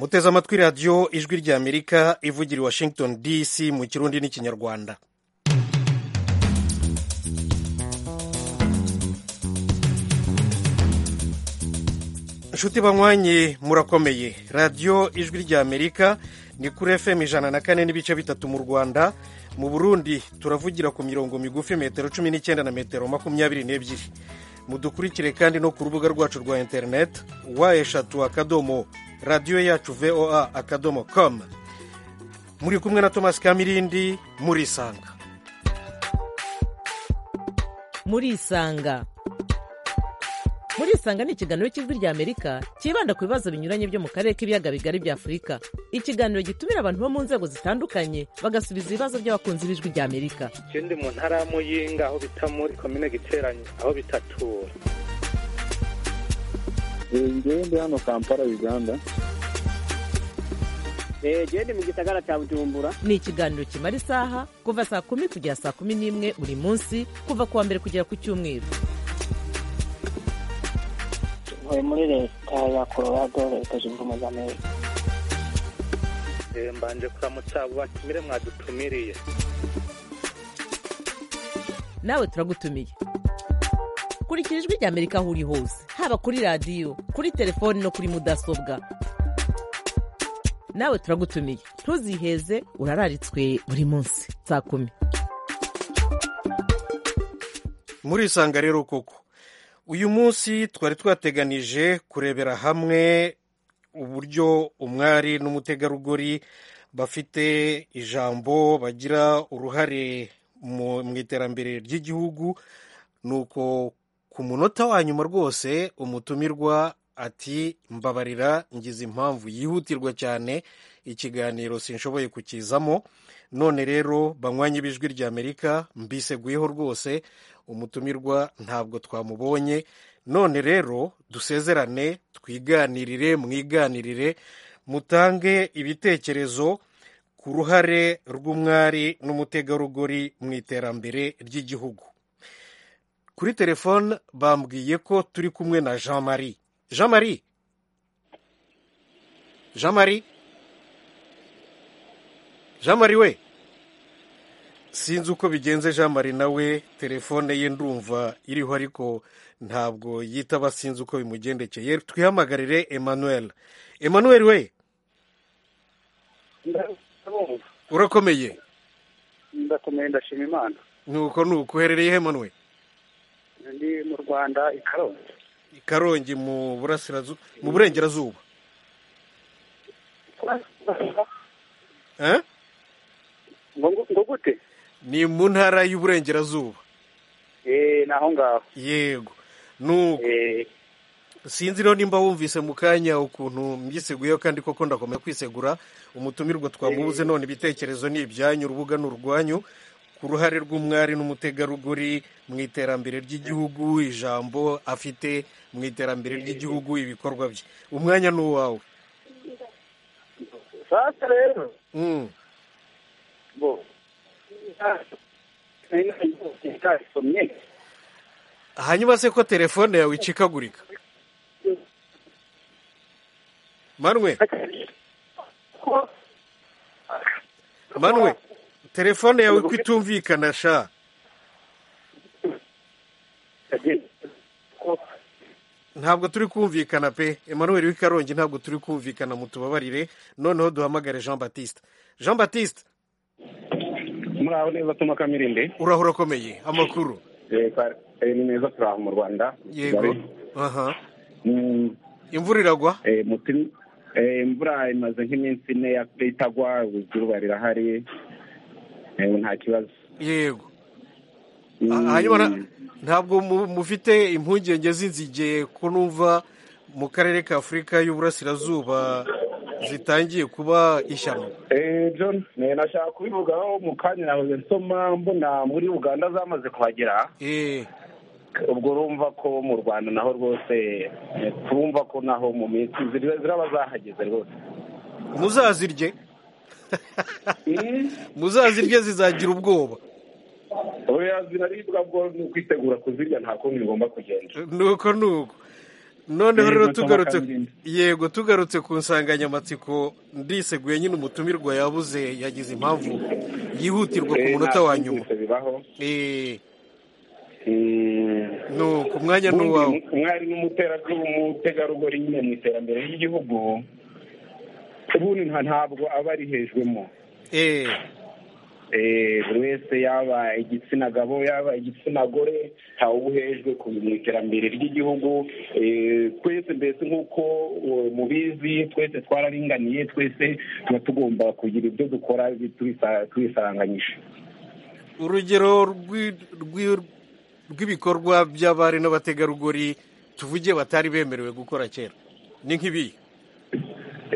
muteze amatwi radiyo ijwi ry'amerika ivugira i washington dc mu kirundi n'ikinyarwanda inshuti banywanyi murakomeye radiyo ijwi ry'amerika ni kuri fm ijana na kane n'ibice bitatu mu rwanda mu burundi turavugira ku mirongo migufi metero cumi n'icyenda na metero makumyabiri n'ebyiri mudukurikire kandi no ku rubuga rwacu rwa interineti wa eshatu akadomo radiyo yacu voa akadomo komu muri kumwe na tomasi kamirindi murisanga murisanga murisanga ni ikiganiro cy'ijwi ry'amerika cyibanda ku bibazo binyuranye byo mu karere k'ibiyaga bigari bya afurika ikiganiro gitumira abantu bo mu nzego zitandukanye bagasubiza ibibazo by'abakunzi b'ijwi ry'amerika ikindi mu ntara ya muyinga aho bita muri komine giteranye aho bitatura ngewe ndi hano kampala uganda genda mu gisagara cya bujumbura ni ikiganiro kimara isaha kuva saa kumi kugera saa kumi n'imwe buri munsi kuva ku wa mbere kugera ku cyumweru ntuye muri leta ya colorado leta zunze ubumwe za amerika mbanje kuramutsa abo batumire mwadutumiriye nawe turagutumiye kurikira ijwi ry'amerika aho uri hose haba kuri radiyo kuri telefoni no kuri mudasobwa nawe turagutumiye ntuziheze urararitswe buri munsi saa kumi murisanga rero koko uyu munsi twari twateganije kurebera hamwe uburyo umwari n'umutegarugori bafite ijambo bagira uruhare mu mu iterambere ry'igihugu ni uko ku munota wa nyuma rwose umutumirwa ati mbabarira ngize impamvu yihutirwa cyane ikiganiro sinshoboye kukizamo none rero banywanye b'ijwi ry'amerika mbiseguyeho rwose umutumirwa ntabwo twamubonye none rero dusezerane twiganirire mwiganirire mutange ibitekerezo ku ruhare rw'umwari n'umutegarugori mu iterambere ry'igihugu kuri telefone bambwiye ko turi kumwe na jean marie jean marie jean marie jean marie we sinzi uko bigenze jean marie nawe telefone ye ndumva iriho ariko ntabwo yitaba sinzi uko bimugendekeye twihamagarire emmanuel emmanuel we Ndabumva. urakomeye ndakomeye ndashima imana nuko nuko uherereye he emmanuel ndi mu rwanda i karongi i karongi mu burasirazuba mu burengerazuba Eh? ngo ngo- ngo gute ni mu ntara y'uburengerazuba eh ni aho ngaho yego nuko eh sinzi rero nimba wumvise mu kanya ukuntu mbyiseguyeho kandi koko ndakomeza kwisegura umutumirwa twamubuze none ibitekerezo ni ibyanyu urubuga ni urwanyu ku ruhare rw'umwari n'umutegarugori mu iterambere ry'igihugu ijambo afite mu iterambere ry'igihugu ibikorwa bye umwanya ni uwawe sasa rero Mm. bo nari nari ntarisomye hanyuma se ko telefone yawe icikagurika manwe manwe telefone yawe ko itumvikana sha ntabwo turi kumvikana pe emmanuel w'ikarongi ntabwo turi kumvikana mutubabarire noneho duhamagare jean batiste jean batiste muraho neza tuma kamirinde urahura akomeye amakuru Eh, kwa- eh, ni meza turi aho mu rwanda yego aha Mm, imvura iragwa eh, muti- eh, imvura imaze nk'iminsi ine yakuye itagwa izuba rirahari Eh, nta kibazo yego Mm, Ah, hanyuma na- ntabwo mu- mufite impungenge z'inzige ko numva mu karere ka afurika y'uburasirazuba zitangiye kuba ishyano eh, john eh, nashaka kubivugaho mu kanya nahoze nsoma mbona muri uganda zamaze kuhagera Eh, ubwo urumva ko mu rwanda naho rwose eh, turumva ko naho mu minsi ziri- ziraba zahageze rwose muzazirye Mm, muzazirye zizagira ubwoba oya, ziraribwa bwo ni ukwitegura kuzirya nta kundi bigomba kugenda nuko nuko noneho Yego, rero Thomas tugarutse Kamilindi. yego tugarutse ku nsanganyamatsiko ndiseguye nyine umutumirwa yabuze yagize impamvu yihutirwa ku Eh, munota nta wa kindi nyuma byose bibaho Eh, Eh, ni ku mwanya ni uwawe ubundi umwari n'umuterabwoba umutegarugori nyine mu iterambere ry'igihugu ubundi nta- ntabwo aba arihejwemo Eh, Eh, buri wese yaba igitsina gabo yaba igitsina gore ntawe uba uhejwe ku mu iterambere ry'igihugu Eh, twese mbese nk'uko eh, mubizi twese twararinganiye twese tuba tugomba kugira ibyo dukora tubisa- tubisaranganyije urugero rw'i- rw'i- rw'ibikorwa by'abari n'abategarugori tuvuge batari bemerewe gukora kera ni nk'ibi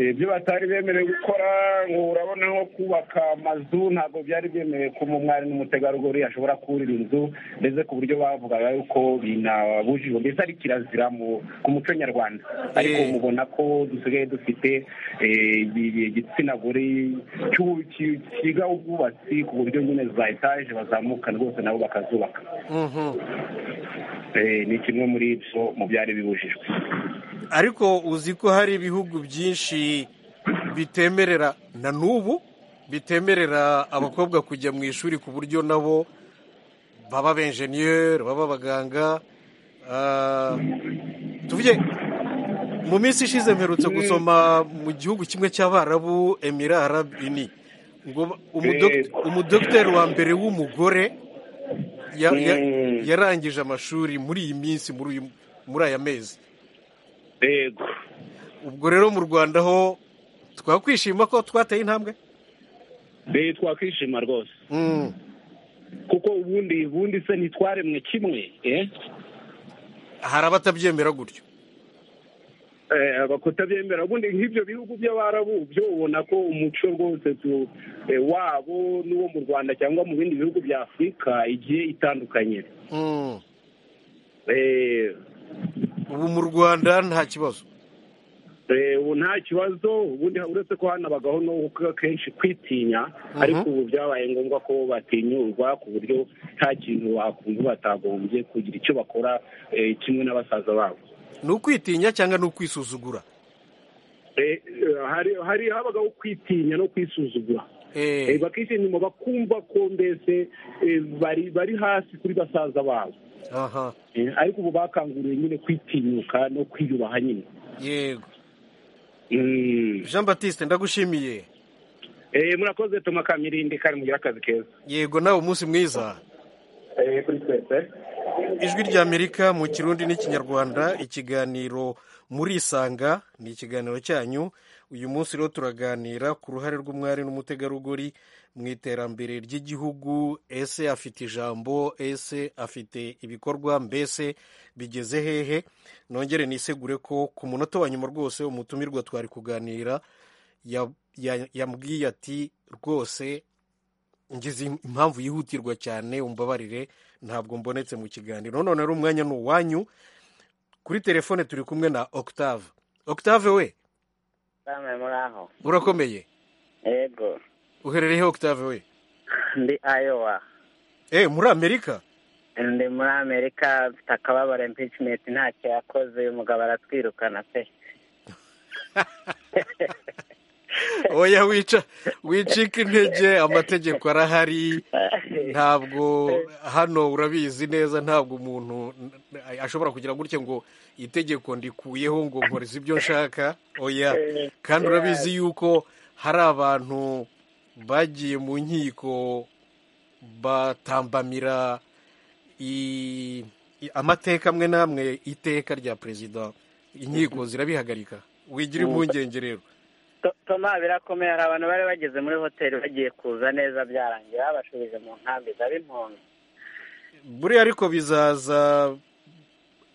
ibyo batari bemerewe gukora ngo urabona nko kubaka amazu ntabwo byari byemewe ko umwari n'umutegarugori ashobora kurira inzu ndetse ku buryo bavugaga yuko binabujijwe mbese ari kirazira mu- ku muco nyarwanda ariko Eh. mubona ko dusigaye dufite eh, ibi- igitsina gore cy'u- ki- cyiga ubwubatsi ku buryo nyine za etaje bazamukana rwose nabo bakazubaka Mhm. Eh, ni kimwe muri ibyo mu byari bibujijwe ariko uzi ko hari ibihugu byinshi bitemerera na n'ubu bitemerera abakobwa kujya mu ishuri ku buryo nabo baba abenjeniyeri baba abaganga ah, tuvuge mu minsi ishize mperutse gusoma mu gihugu kimwe cy'abarabu emira arabini ngo ba- umudok- umudogiteri wa mbere w'umugore ya- ya- Mm. yarangije amashuri muri iyi minsi muri uyu- muri aya mezi yego ubwo rero mu rwanda ho twakwishima ko twateye intambwe mbere twakwishima rwose Mm. kuko ubundi ubundi se ntitwaremwe kimwe eh? hari abatabyemera gutyo Eh, bakutabyemera ubundi nk'ibyo bihugu by'abarabu byo ubona ko umuco rwose tu- eh, wabo n'uwo mu rwanda cyangwa mu bindi bihugu bya afurika igiye itandukanye Mm. Eh, ubu mu rwanda nta kibazo eh, ubu nta kibazo ubundi uretse ko hanabagaho no k- kenshi kwitinya ariko ubu byabaye ngombwa ko batinyurwa ku buryo nta kintu bakumva batagombye kugira icyo bakora eh, kimwe na basaza babo ni ukwitinya cyangwa ni ukwisuzugura Eh, eh, hari hari habagaho kwitinya no kwisuzugura Eh, Eh, bakishyira inyuma bakumva ko mbese eh, bari bari hasi kuri basaza babo aha Eh, ariko ubu bakanguriwe nyine kwitinyuka no kwiyubaha nyine yego Mm. jean batiste ndagushimiye Eh, murakoze tuma kamirindi kandi mugire akazi keza yego nawe umunsi mwiza kuri twese ijwi ry'amerika mu kirundi n'ikinyarwanda ikiganiro muri isanga ni ikiganiro cyanyu uyu munsi rero turaganira ku ruhare rw'umwari n'umutegarugori mu iterambere ry'igihugu ese afite ijambo ese afite ibikorwa mbese bigeze hehe nongere nisegure ko ku munota wa nyuma rwose umutumirwa twari kuganira ya- ya- yambwiye ati rwose ngize impamvu yihutirwa cyane umbabarire ntabwo mbonetse mu kiganiro none rero umwanya ni uwanyu kuri telefone turi kumwe na octave octave we Kame muri aho. urakomeye Yego. uherereye octave we Ndi Iowa. eh muri amerika Ndi muri Amerika mfite akababaro impeachment ntacyo yakoze uyu mugabo aratwirukana pe. oya wica wicika intege amategeko arahari ntabwo hano urabizi neza ntabwo umuntu ashobora kugira gutya ngo itegeko ndikuyeho ngo nkore ibyo nshaka oya kandi urabizi yuko hari abantu bagiye mu nkiko batambamira i- i- amateka amwe n'amwe iteka rya perezida inkiko zirabihagarika wigira impungenge rero To- Toma birakomeye hari abantu bari bageze muri hoteli bagiye kuza neza byarangiye babashubije mu nkambi z'ab'impunzi. buriya ariko bizaza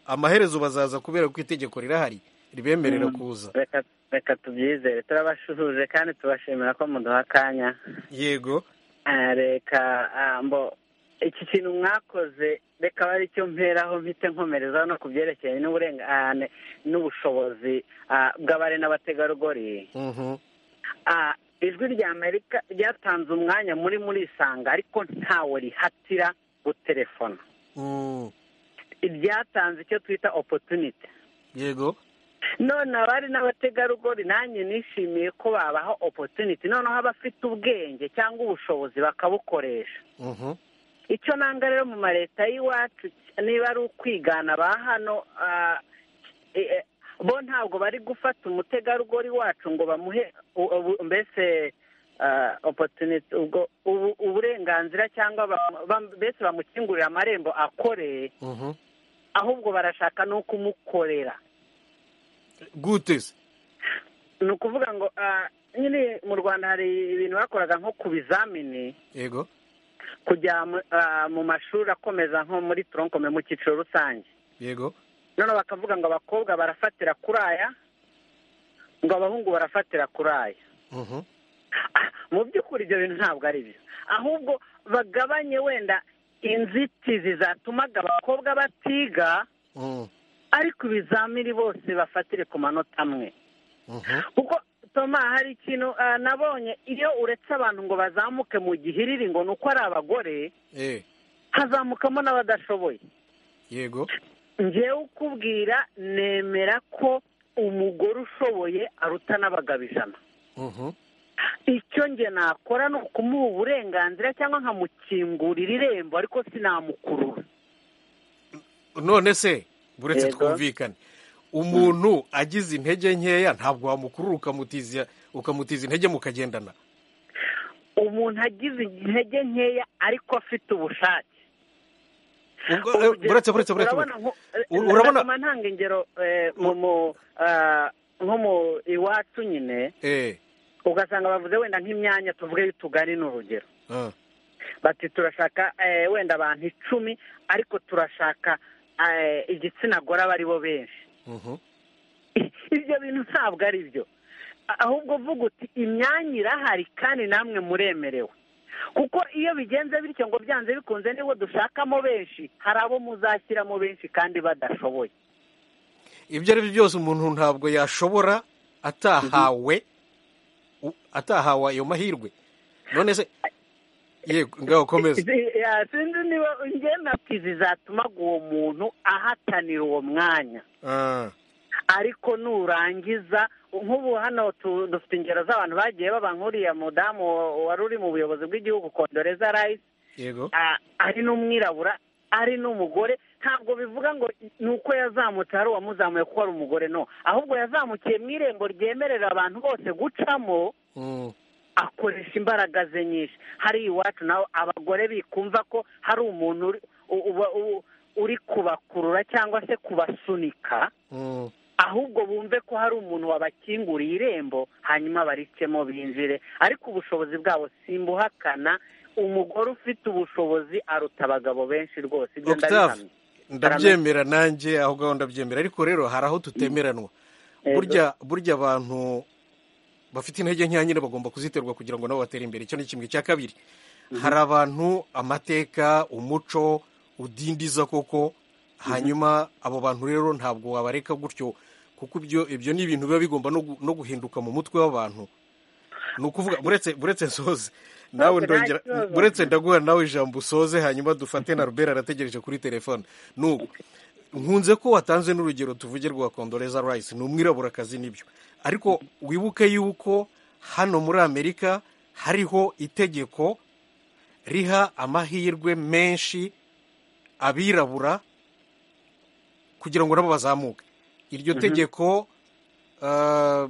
amaherezo bazaza kubera ko itegeko rirahari ribemerera kuza Reka reka tubyizere turabashuhuje kandi tubashimira ko muduha akanya. yego Ah, reka ah, mbo iki kintu mwakoze reka bari cyo mperaho mpite nkomerezaho no ku byerekeranye n'uburengane n'ubushobozi ah, bw'abari n'abategarugori Mhm. Ah, ijwi rya amerika ryatanze umwanya muri muri isanga ariko ntawe rihatira gutelefona Mm. ryatanze icyo twita opportunity yego none abari n'abategarugori nanjye nishimiye ko babaha opotuniti noneho abafite ubwenge cyangwa ubushobozi bakabukoresha Mhm. icyo nanga rero mu ma leta y'iwacu niba ari ukwigana ba hano ah, eh, eh, bo ntabwo bari gufata umutegarugori wacu ngo bamuhe u- ubu- mbese ah, opportunity ubwo ubu- uburenganzira cyangwa bam- bam- mbese bamukingurira amarembo akoreye Mhm. ahubwo barashaka no kumukorera gute se ni ukuvuga ngo ah, nyine mu rwanda hari ibintu bakoraga nko ku bizamini yego kujya mu- ah, mu mashuri akomeza nko muri toronkome mu cyiciro rusange yego noneho bakavuga ngo abakobwa barafatira kuri aya ngo abahungu barafatira kuri aya Mhm. Ah, mu by'ukuri ibyo bintu ntabwo ari byo ahubwo bagabanye wenda inzitizi zatumaga abakobwa batiga Mhm. ariko ibizamini bose bafatire ku manota amwe Mhm. kuko toma hari ikintu ah, nabonye iyo uretse abantu ngo bazamuke mu gihiriri ngo ni uko ari abagore Eh, hazamukamo n'abadashoboye yego ngewe ukubwira nemera ko umugore ushoboye aruta n'abagabo ijana Mhm. icyo nge nakora ni ukumuha uburenganzira cyangwa nkamukingurira irembo ariko sinamukurura none se buretse Yego. twumvikane umuntu agize intege nkeya ntabwo wamukurura ukamutiza ukamutiza intege mukagendana umuntu agize intege nkeya ariko afite ubushake Ubwo- eh, Urugero, buretse buretse buretse urabona nko- U- na- urabona- naguma ntanga ingero eh, mu mu ah, nko mu iwacu nyine Eh, ugasanga bavuze wenda nk'imyanya tuvuge y'utugari ni urugero ah, bati turashaka eh, wenda abantu icumi ariko turashaka eh, igitsina gore aba ari bo benshi mhm. ibyo bintu ntabwo ari byo A- ahubwo uvuga uti imyanya irahari kandi namwe muremerewe kuko iyo bigenze bityo ngo byanze bikunze nibo dushakamo benshi hari abo muzashyiramo benshi kandi badashoboye ibyo ari byo byose umuntu ntabwo yashobora atahawe u- atahawe ayo mahirwe none se yego ngaho komeza Zi- ya, sinzi niba nge nabwizi zizatumaga uwo muntu ahatanira uwo mwanya Ah, ariko nurangiza nk'ubu hano tu- dufite ingero z'abantu bagiye baba nk'uriya mudamu wari uri mu buyobozi bw'igihugu kondoreza rayisi yego a- ari n'umwirabura ari n'umugore ntabwo bivuga ngo ni uko yazamutse hari uwamuzamuye kuko ari umugore no ahubwo yazamukiye mu irembo ryemerera abantu bose gucamo Mm, akoresha imbaraga ze nyinshi hariya iwacu nawe abagore bikumva ko hari umuntu uri- u- u- u- uri kubakurura cyangwa se kubasunika mm. ahubwo bumve ko hari umuntu wabakinguriye irembo hanyuma baricemo binjire ariko ubushobozi bwabo simbuhakana umugore ufite ubushobozi aruta abagabo benshi rwose ibyo Octave, ndabihamya ndabyemera nanjye aho ngaho ndabyemera ariko rero hari aho tutemeranwa Yego. burya burya abantu bafite intege nkeya nyine bagomba kuziterwa kugira ngo nabo batere imbere icyo ni kimwe cya kabiri hari abantu amateka umuco udindiza koko hanyuma abo bantu rero ntabwo wabareka gutyo kuko ibyo ibyo ni ibintu biba bigomba no gu- no guhinduka mu mutwe w'abantu ni ukuvuga buretse buretse nsoze nawe nta ndongera kibazo. buretse ndaguha nawe ijambo usoze hanyuma dufate na rubera arategereje kuri telefone nuko nkunze ko watanze n'urugero tuvuge rwa kondoreza rayisi ni umwiraburakazi n'ibyo ariko wibuke yuko hano muri amerika hariho itegeko riha amahirwe menshi abirabura kugira ngo nabo bazamuke iryo tegeko ah,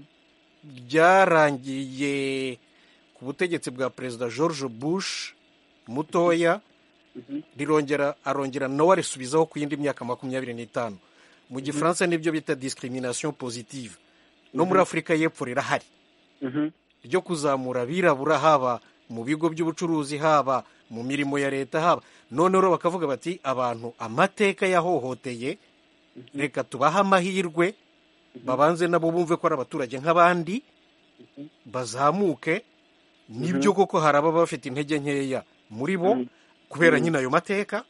ryarangiye ku butegetsi bwa perezida george bush mutoya rirongera arongera nawe arisubizaho ku yindi myaka makumyabiri n'itanu mu gifaransa nibyo bita discrimination positive no muri afurika y'epfo rirahari Mhm. ryo kuzamura abirabura haba mu bigo by'ubucuruzi haba mu mirimo ya leta haba noneho rero bakavuga bati abantu amateka yahohoteye reka tubahe amahirwe babanze nabo bumve ko ari abaturage nk'abandi bazamuke nibyo koko hari ababa bafite intege nkeya muri bo kubera nyine ayo mateka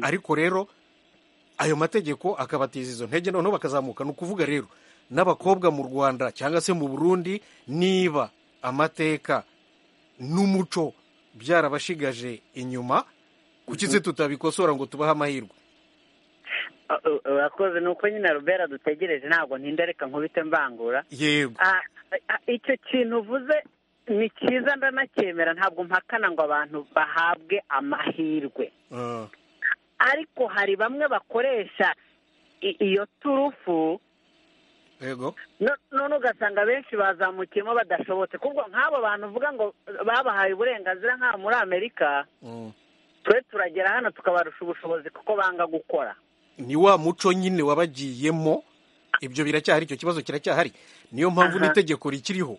ariko rero ayo mategeko akabatiza izo ntege noneho bakazamuka ni ukuvuga rero n'abakobwa mu rwanda cyangwa se mu burundi niba amateka n'umuco byarabashigaje inyuma kuki se tutabikosora ngo tubahe amahirwe urakoze ni uko nyine rubera dutegereje ntabwo ntinda reka nkubite mbangura yego Ah, ah, icyo kintu uvuze ni cyiza ndanacyemera ntabwo mpakana ngo abantu bahabwe amahirwe Ah, ariko hari bamwe bakoresha i- iyo turufu yego no- none ugasanga benshi bazamukiyemo badashobotse kubwo nk'abo bantu uvuga ngo babahaye uburenganzira nk'abo muri amerika Mm. twe turagera hano tukabarusha ubushobozi kuko banga gukora ni wa muco nyine wabagiyemo ibyo biracyahari icyo kibazo kiracyahari niyo mpamvu Aha. n'itegeko rikiriho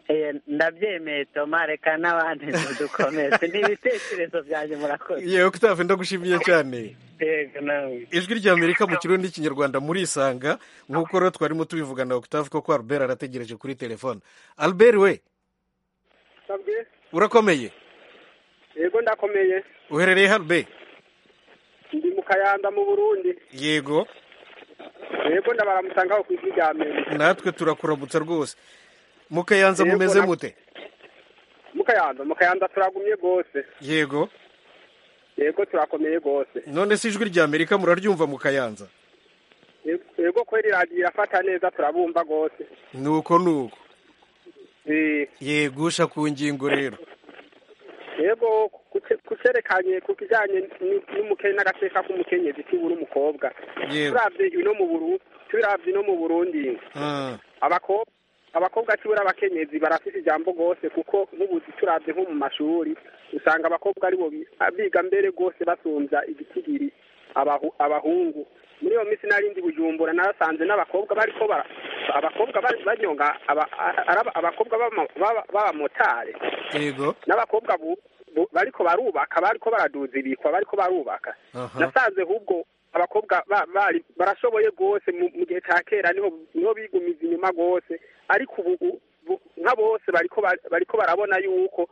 Eh, ndabyemeye toma reka n'abandi dukomeze ni ibitekerezo byanjye murakoze yewe kutavu ndagushimiye cyane yego nawe ijwi ry'amerika mu kirundi n'ikinyarwanda murisanga nk'uko rero twarimo tubivugana na octave koko albert arategereje kuri telefone albert we urakomeye yego ndakomeye uherereye harbe ndi mu kayanda mu burundi yego yego ndabaramusangaho ku ijwi rya mbere natwe turakuramutsa rwose mukayanza Yego, mumeze na- mute mu kayanda mu kayanda turagumye rwose yego yego turakomeye rwose none se ijwi ry'amerika muraryumva mukayanza Yego- yego kweri radiyo irafata neza turabumva rwose ni uko ni uko Eh, yegusha ku ngingo rero yego kuce- kucerekanye ku kijyanye ni- n'umukene n'agateka k'umukenyezi cy'ubura umukobwa yego turabye ino mu buru turabye ino mu burundi Ah, abakobwa abakobwa cyubura abakenyezi barafite ijambo rwose kuko nk'ubuzi turabye nko mu mashuri usanga abakobwa aribo bi- biga mbere rwose basumbya igitigiri abahu- abahungu muri iyo minsi nari ndi bujumbura narasanze n'abakobwa bariko bara- abakobwa bari banyonga aba- a- araba- abakobwa b'ama- b'aba- b'abamotari yego n'abakobwa bu- bu- bariko barubaka bariko baraduza ibikwa bariko barubaka aha nasanze ahubwo abakobwa ba- bari barashoboye rwose mu mu gihe cya kera niho niho bigumiza inyuma rwose ariko ubu u- bu- nka bose bariko ba- bariko barabona yuko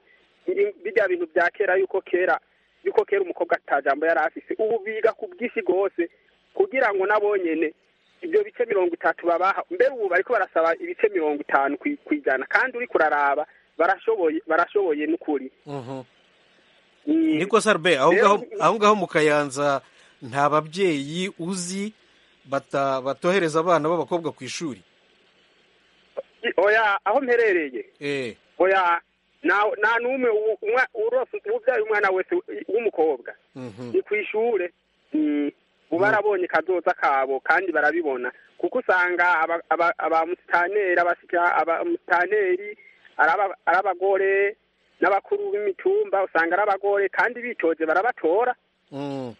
i- bijya bintu bya kera yuko kera yuko kera umukobwa ata jambo yari afise ubu biga ku bw'isi rwose kugira ngo nabonyene ibyo bice mirongo itatu babaha mbere ubu bariko barasaba ibice mirongo itanu ku- ku ijana kandi uri kuraraba barashoboye barashoboye n'ukuri Mhm. Mm. niko sarbe aho Rero- ngaho- aho ngaho mu kayanza nta babyeyi uzi bata- batohereza abana b'abakobwa ku ishuri oya aho mperereye Eh, oya na nta n'umwe u- umwa- urose ubyaye umwana wese w'umukobwa mhm. ni ku ishure Mm, ubu barabonye kazoza kabo kandi barabibona kuko usanga aba- aba- abamusitaneri abasika abamusitaneri araba- ari abagore n'abakuru b'imitumba usanga ari abagore kandi bitoje barabatora Mm.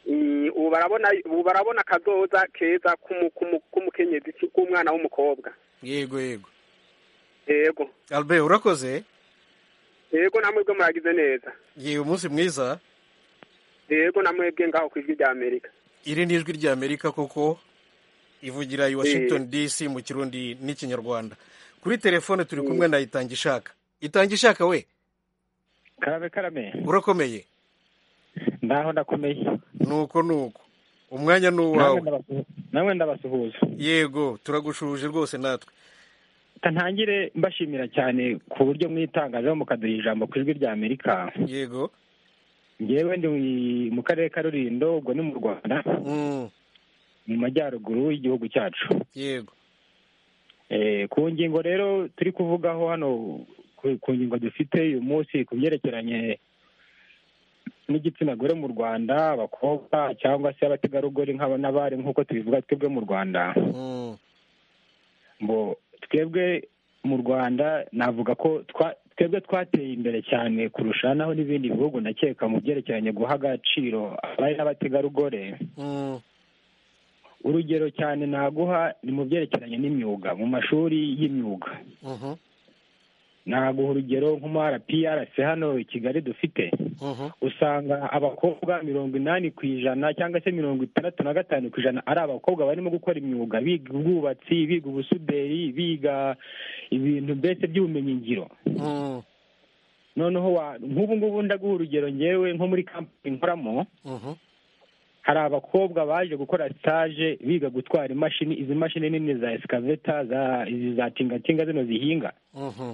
Mm, ubu barabona ubu barabona akazoza keza k'umu- k'umu- k'umukenyezi k'umwana w'umukobwa yego yego yego albert urakoze yego namwebwe muragize neza yewe umunsi mwiza yego namwebwe ngaho ku ijwi rya amerika iri ni ijwi ry'amerika koko ivugira i washington dc mu kirundi n'ikinyarwanda kuri telefone turi kumwe na itangishaka itangishaka we karabe karame urakomeye ndaho ndakomeye nuko nuko umwanya ni Namwe uwawe ndabasuhu- namwe ndabasuhuza yego turagushuje rwose natwe ntangire mbashimira cyane ku buryo mwitangazaho mukaduha ijambo ku ijwi rya amerika yego ngewe ndi mu karere ka rurindo ubwo ni mu rwanda Mm, mu majyaruguru y'igihugu cyacu yego Eh, ku ngingo rero turi kuvugaho hano ku- ku ngingo dufite uyu munsi ku byerekeranye n'igitsina gore mu rwanda abakobwa cyangwa se abategarugori nk'aba n'abari nk'uko tubivuga twebwe mu rwanda Mm, ngo twebwe mu rwanda navuga ko twa- twebwe twateye imbere cyane kurusha naho n'ibindi bihugu ndakeka mu byerekeranye guha agaciro abari n'abategarugore mm, urugero cyane naguha ni mu byerekeranye n'imyuga mu mashuri y'imyuga mhm, naguha urugero nko muri rpr hano i kigali dufite mhm, usanga abakobwa mirongo inani ku ijana cyangwa se mirongo itandatu na gatanu ku ijana ari abakobwa barimo gukora imyuga biga ubwubatsi biga ubusuderi biga ibintu mbese by'ubumenyingiro mm, noneho wa- nk'ubu ngubu ndaguha urugero ngewe nko muri kampani nkoramo mhm, hari abakobwa baje gukora stage biga gutwara imashini izi mashini nini za esikaveta za izi za tingatinga zino zihinga mhm.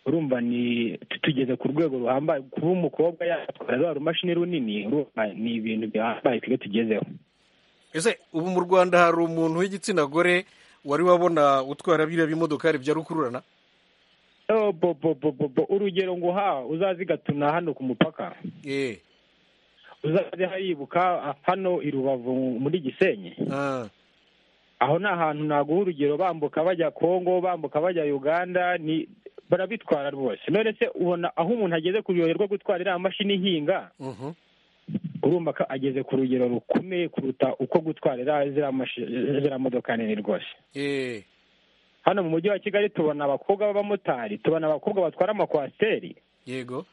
urumva ni tugeze ku rwego ruhambaye kuba umukobwa yatwara rwa rumashini runini urumva ni ibintu bihambaye twebwe tugezeho ese ubu mu rwanda hari umuntu w'igitsina gore wari wabona utwara biriya bimodokari bya rukururana urugero ngo uha uzazigatuna hano ku mupaka eee uzaze haribuka hano i rubavu muri gisenyi aho ni ahantu naguha urugero bambuka bajya kongo bambuka bajya uganda ni barabitwara rwose none se ubona aho umuntu ageze kuryoherwa gutwara iriya mashini ihinga urumva ko ageze ku rugero rukomeye kuruta uko gutwara iriya ziriya mashi- ziriya modoka nini rwose eee hano mu mujyi wa kigali tubona abakobwa b'abamotari tubona abakobwa batwara amakwasiteri yego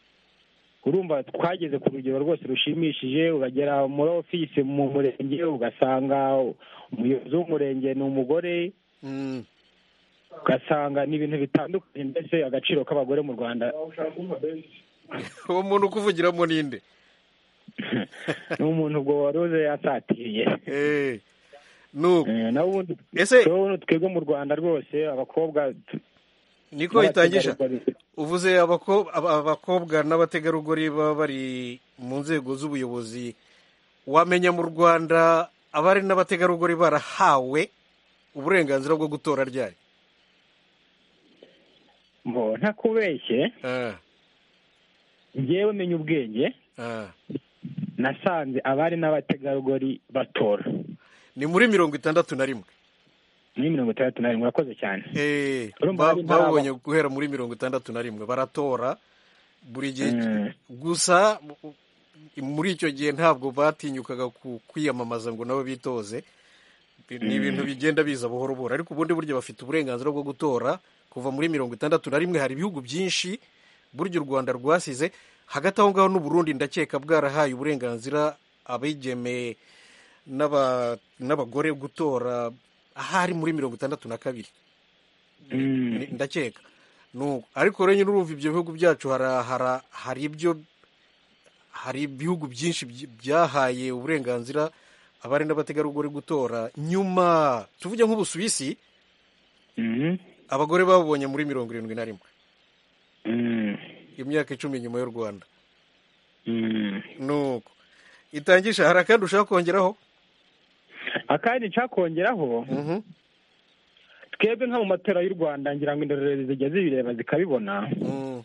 urumva twageze ku rugero rwose rushimishije uragera muri ofisi mu murenge ugasanga umuyobozi w'umurenge ni umugore ugasanga ni ibintu bitandukanye mbese agaciro k'abagore mu rwanda uwo muntu ukuvugiramo ninde ni umuntu ubwo waruze yasatiriye nuko naho ubundi Ese- turabona twebwe mu rwanda rwose abakobwa tu- niko itangisha n'abategarugori. uvuze abako- aba- abakobwa n'abategarugori baba bari mu nzego z'ubuyobozi wamenya mu rwanda abari n'abategarugori barahawe uburenganzira bwo gutora ryari mbo ntakubeshye Ah, njyewe menya ubwenge ah. nasanze abari n'abategarugori batora ni muri mirongo itandatu na rimwe ni mirongo itandatu na rimwe urakoze cyane Eh, Urumva ba- hari intara babonye guhera muri mirongo itandatu na rimwe baratora buri gihe Mm. gusa mu- muri icyo gihe ntabwo batinyukaga ku- kwiyamamaza ngo nabo bitoze Bi- ni ibintu bigenda biza buhoro buhoro ariko ubundi buryo bafite uburenganzira bwo gutora kuva muri mirongo itandatu na rimwe hari ibihugu byinshi burya u rwanda rwasize hagati aho ngaho n'u Burundi ndakeka bwarahaye uburenganzira abigeme n'aba- n'abagore gutora ahari muri mirongo itandatu na kabiri Mm. Ni- ndakeka Nuko. ariko rero nyine urumva ibyo bihugu byacu hara- hara- hari ibyo hari ibihugu byinshi byi- byahaye uburenganzira abari n'abategarugori gutora nyuma tuvuge nk'ubusuwisi Mhm. abagore babonye muri mirongo irindwi na rimwe Mm. imyaka icumi nyuma y'u rwanda Mm. nuko itangisha hari akandi ushaka kongeraho akandi nshaka kongeraho Mhm, twebwe nka mu matora y'u rwanda ngira ngo indorerezi zijya zibireba zikabibona mm,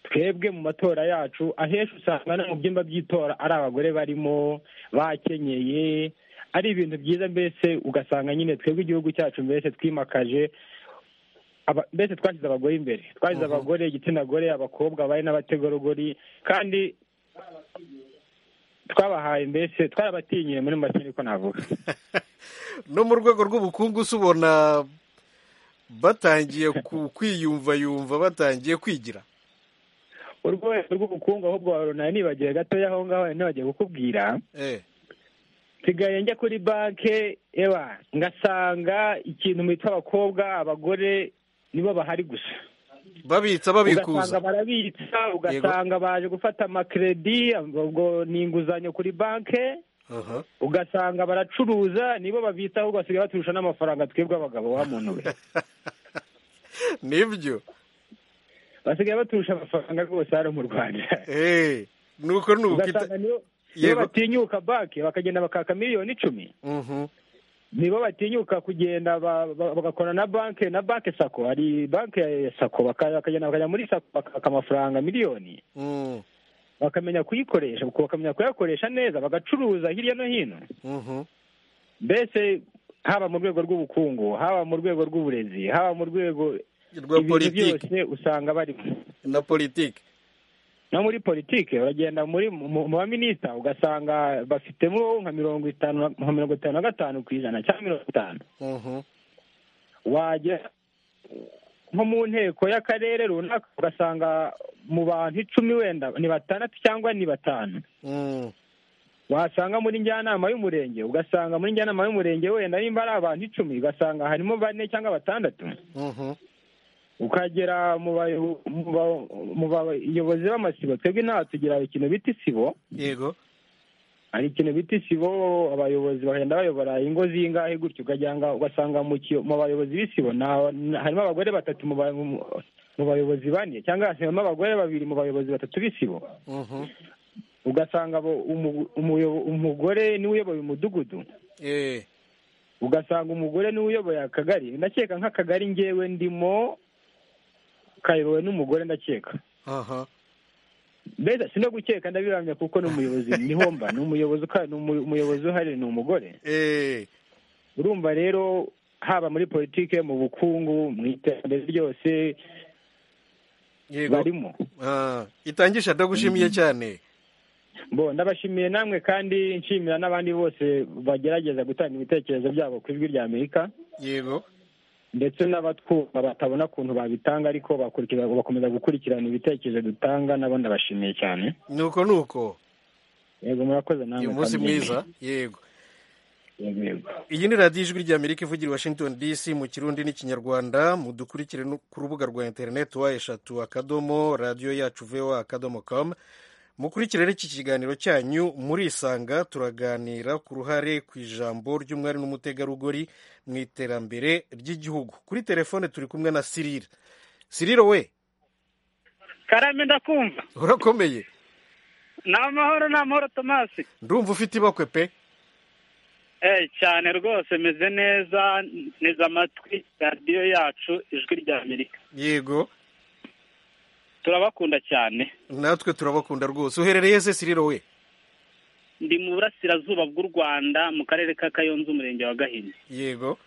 twebwe mu matora yacu ahenshi usanga no mu byumba by'itora ari abagore barimo bakenyeye ari ibintu byiza mbese ugasanga nyine twebwe igihugu cyacu mbese twimakaje aba- mbese twashyize abagore imbere twashyize abagore igitsina gore abakobwa abari n'abategarugori kandi twabahaye mbese twarabatinyiye muri make niko navuga no mu rwego rw'ubukungu se ubona batangiye ku- kwiyumvayumva batangiye kwigira urwego rw'ubukungu ahubwo warunara nibagiwe gatoya aho ngaho ntibagiye kukubwira eh nsigaye njya kuri banke eba ngasanga ikintu mwita abakobwa abagore nibo bahari gusa babitsa ugasanga babikuza barabitsa ugasanga baje gufata amakeredi ubwo ni inguzanyo kuri banke Aha. ugasanga baracuruza nibo babitsa ahubwo basigaye baturusha n'amafaranga twebwe abagabo wa muntu we nibyo basigaye baturusha amafaranga rwose hano mu rwanda Eh, nuko nuko ita- ugasanga nibo nibo yego batinyuka banke bakagenda bakaka miliyoni icumi Mhm. nibo batinyuka kugenda ba- ba- bagakora na banke na banke sako hari banke ya sako baka- bakagenda bakajya muri sako bakaka amafaranga miliyoni Mm, bakamenya kuyikoresha kuko bakamenya kuyakoresha neza bagacuruza hirya no hino mhm. mbese haba mu rwego rw'ubukungu haba mu rwego rw'uburezi haba mu rwego rwa ibintu politiki byose usanga barimo na politiki no muri politiki uragenda muri mu mu baminisita ugasanga bafitemo nka mirongo itanu na- nka mirongo itanu na gatanu ku ijana cyangwa mirongo itanu Mhm. wagera nko mu nteko y'akarere runaka ugasanga mu bantu icumi wenda ni batandatu cyangwa ni batanu Mm, wasanga muri njyanama y'umurenge ugasanga muri njyanama y'umurenge wenda nimba ari abantu icumi ugasanga harimo bane cyangwa batandatu mhm. ukagera mu bayo- mu ba- mu bayobozi b'amasibo twebwe inaha tugira ikintu bita isibo yego hari ikintu bita isibo abayobozi bagenda bayobora ingo zingahe gutyo ukajyanga ugasanga mu kiyo- mu bayobozi b'isibo na- na- harimo abagore batatu mu ba- mu- mu bayobozi bane cyangwa harimo abagore babiri mu bayobozi batatu b'isibo Mhm. ugasanga abo- umu- umuyo- umugore niwe uyoboye umudugudu ugasanga umugore niwe uyoboye akagari ndakeka nk'akagari ngewe ndimo kayobowe n'umugore ndakeka aha mbese si no gukeka ndabiramya kuko ni umuyobozi niho mba ni umuyobozi uka- ni umu- umuyobozi uhari ni umugore eh urumva rero haba muri politike mu bukungu mu iterambere ryose yego barimo Ah, itangisha ndagushimiye cyane bo ndabashimiye namwe kandi nshimira n'abandi bose bagerageza gutanga ibitekerezo byabo ku ijwi rya amerika yego ndetse n'abatwumva batabona ukuntu babitanga ariko bakurikira- bakomeza gukurikirana ibitekerezo dutanga nabo ndabashimiye cyane nuko nuko yego murakoze namwe uyu munsi kandi- mwiza yego yego yego iyi ni radiyo ijwi rya amerika ivugira i washington dc mu kirundi n'ikinyarwanda mudukurikire no ku rubuga rwa interineti wa eshatu akadomo radiyo yacu voa akadomo com mukurikire iki kiganiro cyanyu murisanga turaganira ku ruhare ku ijambo ry'umwari n'umutegarugori mu iterambere ry'igihugu kuri telefone turi kumwe na sirire sirire we karame ndakumva urakomeye ni amahoro ni amahoro tomasi ndumva ufite ibakwe pe Eh, cyane rwose meze neza neza amatwi radiyo yacu ijwi rya amerika yego turabakunda cyane natwe turabakunda rwose uherereye se sirire we ndi mu burasirazuba bw'u rwanda mu karere ka kayonza umurenge wa gahini yego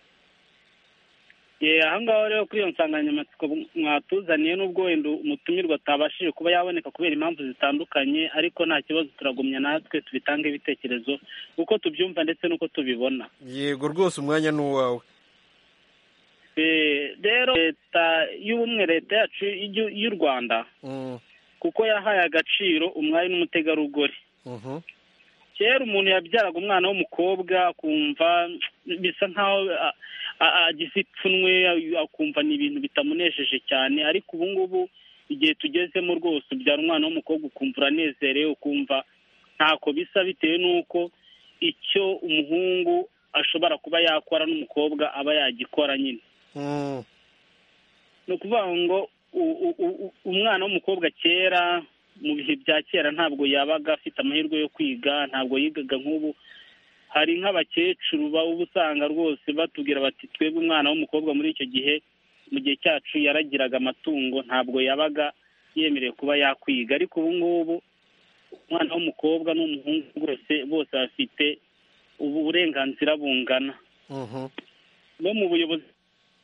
Eh, aha ngaho rero kuri iyo nsanganyamatsiko mwatuzaniye n'ubwo wenda umutumirwa atabashije kuba yaboneka kubera impamvu zitandukanye ariko nta kibazo turagumya natwe tubitange ibitekerezo uko tubyumva ndetse n'uko tubibona yego rwose umwanya ni uwawe Eh, rero leta y'ubumwe leta yacu y'Igihu- y'u rwanda Mm, kuko yahaye agaciro umwari n'umutegarugori mhm. kera umuntu yabyaraga umwana w'umukobwa akumva bisa nkaho a- a- agize ipfunwe akumva ni ibintu bitamunejeje cyane ariko ubu ngubu igihe tugezemo rwose ubyara umwana w'umukobwa ukumva uranezerewe ukumva ntako bisa bitewe n'uko icyo umuhungu ashobora kuba yakora n'umukobwa aba yagikora nyine Mm, ni ukuvuga ngo u- u- u- umwana w'umukobwa kera mu bihe bya kera ntabwo yabaga afite amahirwe yo kwiga ntabwo yigaga nk'ubu hari nk'abakecuru baba uba usanga rwose batubwira bati twebwe umwana w'umukobwa muri icyo gihe mu gihe cyacu yaragiraga amatungo ntabwo yabaga yemerewe kuba yakwiga ariko ubu ngubu umwana w'umukobwa n'umuhungu rwose bose bafite ubu burenganzira bungana mhm. no mu buyobozi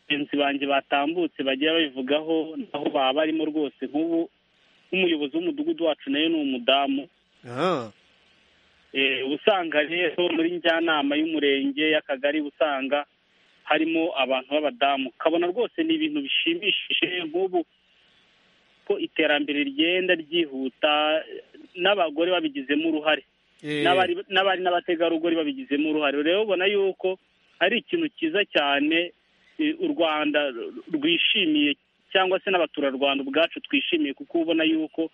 bagenzi banjye batambutse bagira babivugaho naho baba barimo rwose nk'ubu nk'umuyobozi w'umudugudu wacu nayo ni umudamu Ah, Eh, uba usanga rero muri njyanama y'umurenge y'akagari uba usanga harimo abantu b'abadamu ukabona rwose ni ibintu bishimishije nk'ubu ko iterambere rigenda ryihuta n'abagore babigizemo uruhare eh, n'abari n'abari n'abategarugori babigizemo uruhare rero ubona yuko ari ikintu cyiza cyane eh, u rwanda rwishimiye cyangwa se n'abaturarwanda ubwacu twishimiye kuko ubona yuko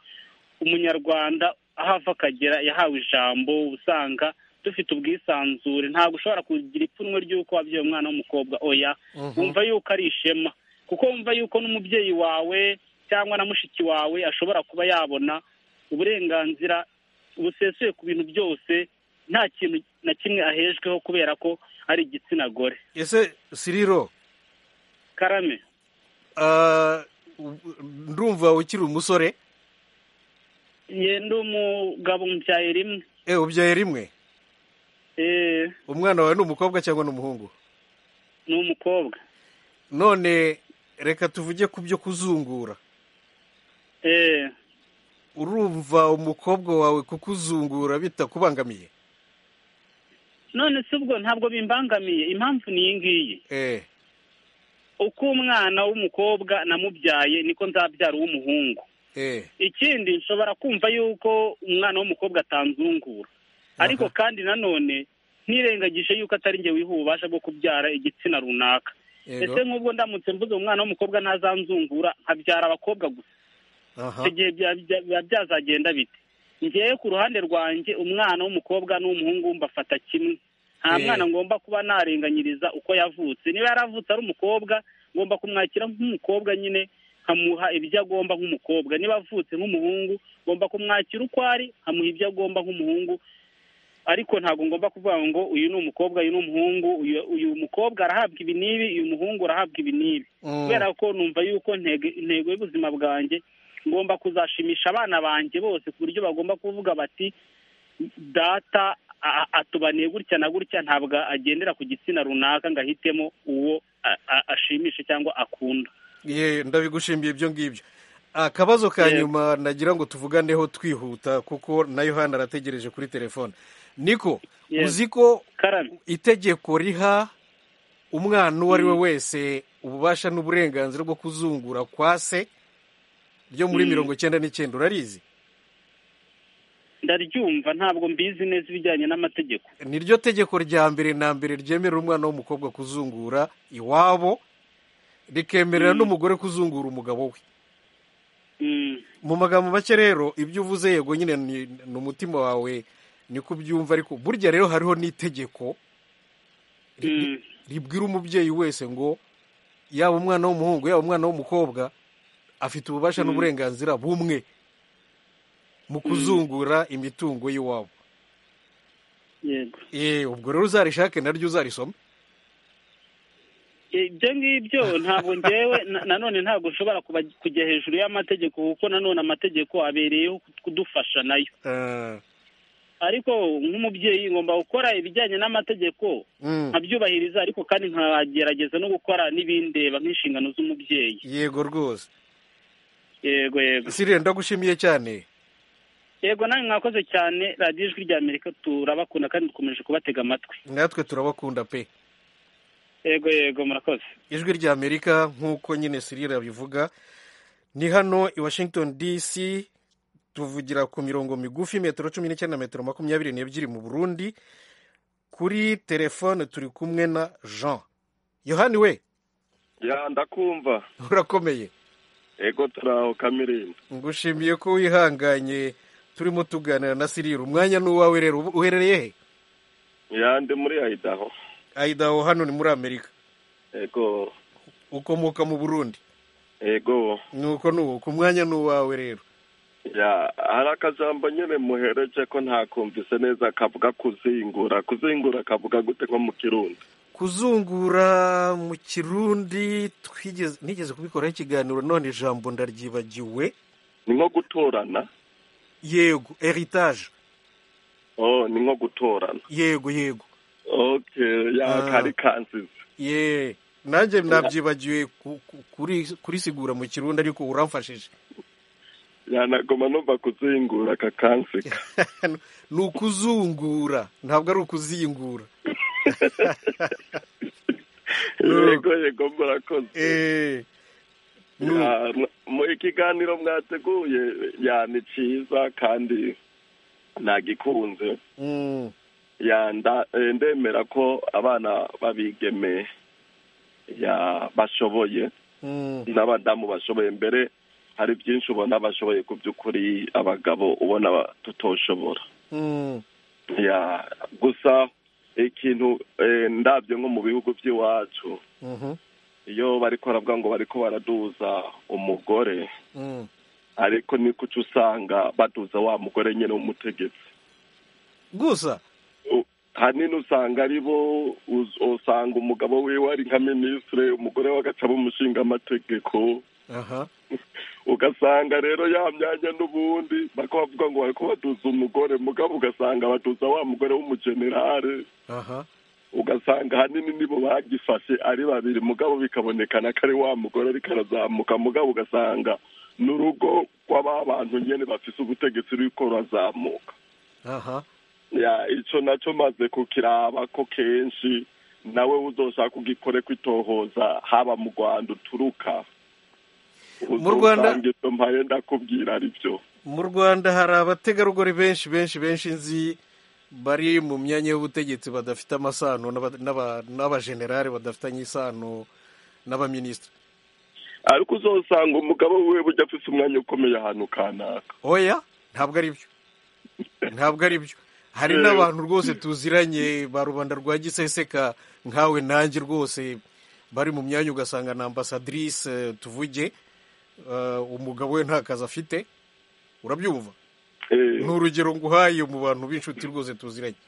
umunyarwanda aho ava akagera yahawe ijambo usanga dufite ubwisanzure ntabwo ushobora kugira ipfunwe ry'uko wabyaye umwana w'umukobwa oya mhm. wumva yuko ari ishema kuko wumva yuko n'umubyeyi wawe cyangwa na mushiki wawe ashobora kuba yabona uburenganzira busesuye ku bintu byose nta kintu na kimwe ahejweho kubera ko ari igitsina gore ese siriro karame ah, u- ndumva ukiri umusore ye ndi umugabo mbyaye rimwe eh, ubyaye rimwe eh, umwana wawe ni umukobwa cyangwa ni umuhungu ni umukobwa none reka tuvuge ku byo kuzungura eh, urumva umukobwa wawe kukuzungura bitakubangamiye none si ubwo ntabwo bimbangamiye impamvu ni iyi ngiyi eh, uko umwana w'umukobwa namubyaye niko nzabyara uw'umuhungu eh, ikindi nshobora kumva yuko umwana w'umukobwa atanzungura ariko kandi nanone ntirengagije yuko atari njye wiha ububasha bwo kubyara igitsina runaka yego ese nk'ubwo ndamutse mvuze umwana w'umukobwa ntazanzungura nkabyara abakobwa gusa aha icyo gihe bya- bya- biba byazagenda bite ngewe ku ruhande rwanjye umwana w'umukobwa n'umuhungu mbafata kimwe nta Eh. mwana ngomba kuba narenganyiriza uko yavutse niba yaravutse ari umukobwa ngomba kumwakira nk'umukobwa nyine nkamuha ibyo agomba nk'umukobwa niba avutse nk'umuhungu ngomba kumwakira uko ari nkamuha ibyo agomba nk'umuhungu ariko ntabwo ngomba kuvuga ngo uyu ni umukobwa uyu ni umuhungu uyu- uyu mukobwa arahabwa ibi n'ibi uyu muhungu arahabwa ibi n'ibi Mm. kubera ko numva yuko ntego intego y'ubuzima bwanjye ngomba kuzashimisha abana banjye bose ku buryo bagomba kuvuga bati data a- a- atubaniye gutya na gutya ntabwo agendera ku gitsina runaka ngo ahitemo uwo a- a- ashimisha cyangwa akunda ye ndabigushimiye ibyo ngibyo akabazo ka Yego. nyuma nagira ngo tuvuganeho twihuta kuko na yohani arategereje kuri telefone niko Yego. uzi ko karame itegeko riha umwana uwo ari we wese ububasha n'uburenganzira bwo kuzungura kwa se ryo muri Mm. mirongo icyenda n'icyenda urarizi ndaryumva ntabwo mbizi neza ibijyanye n'amategeko niryo tegeko rya mbere na mbere ryemerera umwana w'umukobwa kuzungura iwabo rikemerera n'umugore kuzungura umugabo we Mm. mu magambo make rero ibyo uvuze yego nyine ni ni umutima wawe niko ubyumva ariko burya rero hariho n'itegeko ri- ribwira umubyeyi wese ngo yaba umwana w'umuhungu yaba umwana w'umukobwa afite ububasha n'uburenganzira bumwe mu kuzungura imitungo y'iwabo yego Eh, ubwo rero uzarishake naryo uzarisome ibyo ngibyo ntabwo ngewe na- nanone ntabwo nshobora kuba- kujya hejuru y'amategeko kuko nanone amategeko abereyeho kudufasha nayo Eh, ariko nk'umubyeyi ngomba gukora ibijyanye n'amategeko mm. nkabyubahiriza ariko kandi nkagerageza no gukora n'ibindeba nk'inshingano z'umubyeyi yego rwose yego yego sire ndagushimiye cyane yego nawe mwakoze cyane radiyo ijwi rya amerika turabakunda kandi dukomeje kubatega amatwi natwe turabakunda pe yego yego murakoze ijwi rya amerika nk'uko nyine sirira bivuga ni hano i washington dc tuvugira ku mirongo migufi metero cumi n'icyenda na metero makumyabiri n'ebyiri mu burundi kuri telefone turi kumwe na jean yohani we ya ndakumva urakomeye ego turaho kamirimba ngushimiye ko wihanganye turimo tuganira na sirira umwanya ni uwawe rero Ubu- uherereye he ya ndi muri ayidaho ayidaho hano ni muri amerika ego ukomoka mu burundi ego nuko nuko umwanya ni uwawe rero ya hari akajambo nyine muhereje ko ntakumvise neza kavuga kuzingura kuzingura kavuga gute nko mu kirundi kuzungura mu kirundi twigeze nigeze kubikoraho ikiganiro none ijambo ndaryibagiwe ni nko gutorana yego heritage oh ni nko gutorana yego yego okay ya Ah. kari kansize ye nanjye nabyibagiwe ku- ku- kuri- kurisigura mu kirundi ariko uramfashije yanagoma numva kuzingura kakansika ni ukuzungura ntabwo ari ukuzingura yego yego murakoze Eh, nu- Ya, mwa- mu ikiganiro mwateguye ya ni cyiza kandi nagikunze mm, ya nda- eh, ndemera ko abana babigeme ya bashoboye mm, n'abadamu bashoboye mbere hari byinshi ubona bashoboye ku by'ukuri abagabo ubona ba- tutoshobora mm, ya gusa ikintu eh, ndabyo nko mu bihugu by'iwacu mhm, iyo bariko baravuga ngo bariko baraduza umugore mm. ariko ni kuca usanga baduza wa mugore nyine w'umutegetsi gusa U- hanini usanga ari bo uz- usanga umugabo wiwe ari nka minisitire umugore we agaca umushinga amategeko aha ugasanga rero ya myanya n'ubundi bako bavuga ngo bariko baduza umugore mugabo ugasanga baduza wa mugore w'umugenerale aha ugasanga ahanini nibo bagifashe ari babiri mugabo bikabonekana ko ari wa mugore ariko arazamuka mugabo ugasanga n'urugo rw'aba bantu nyine bafise ubutegetsi ruriko rurazamuka aha ya ico naco maze kukiraba ko kenshi nawe uzoshaka ugikore kwitohoza haba mu rwanda uturuka Mu Rwanda- Uzosanga ivyo mpaye ndakubwira ari byo mu rwanda hari abategarugori benshi benshi benshi nzi bari mu myanya y'ubutegetsi badafite amasano n'aba- n'aba- n'abajenerali badafitanye isano n'abaminisitiri ariko uzosanga umugabo wiwe burya afise umwanya ukomeye ahantu kanaka oya ntabwo ari byo ntabwo ari byo hari Eh. n'abantu rwose tuziranye ba rubanda rwa giseseka nkawe nanjye rwose bari mu myanya ugasanga na ambasadrise eh, tuvuge eh, umugabo we nta kazi afite urabyumva Eh, ni urugero nguhaye mu bantu b'inshuti rwose tuziranye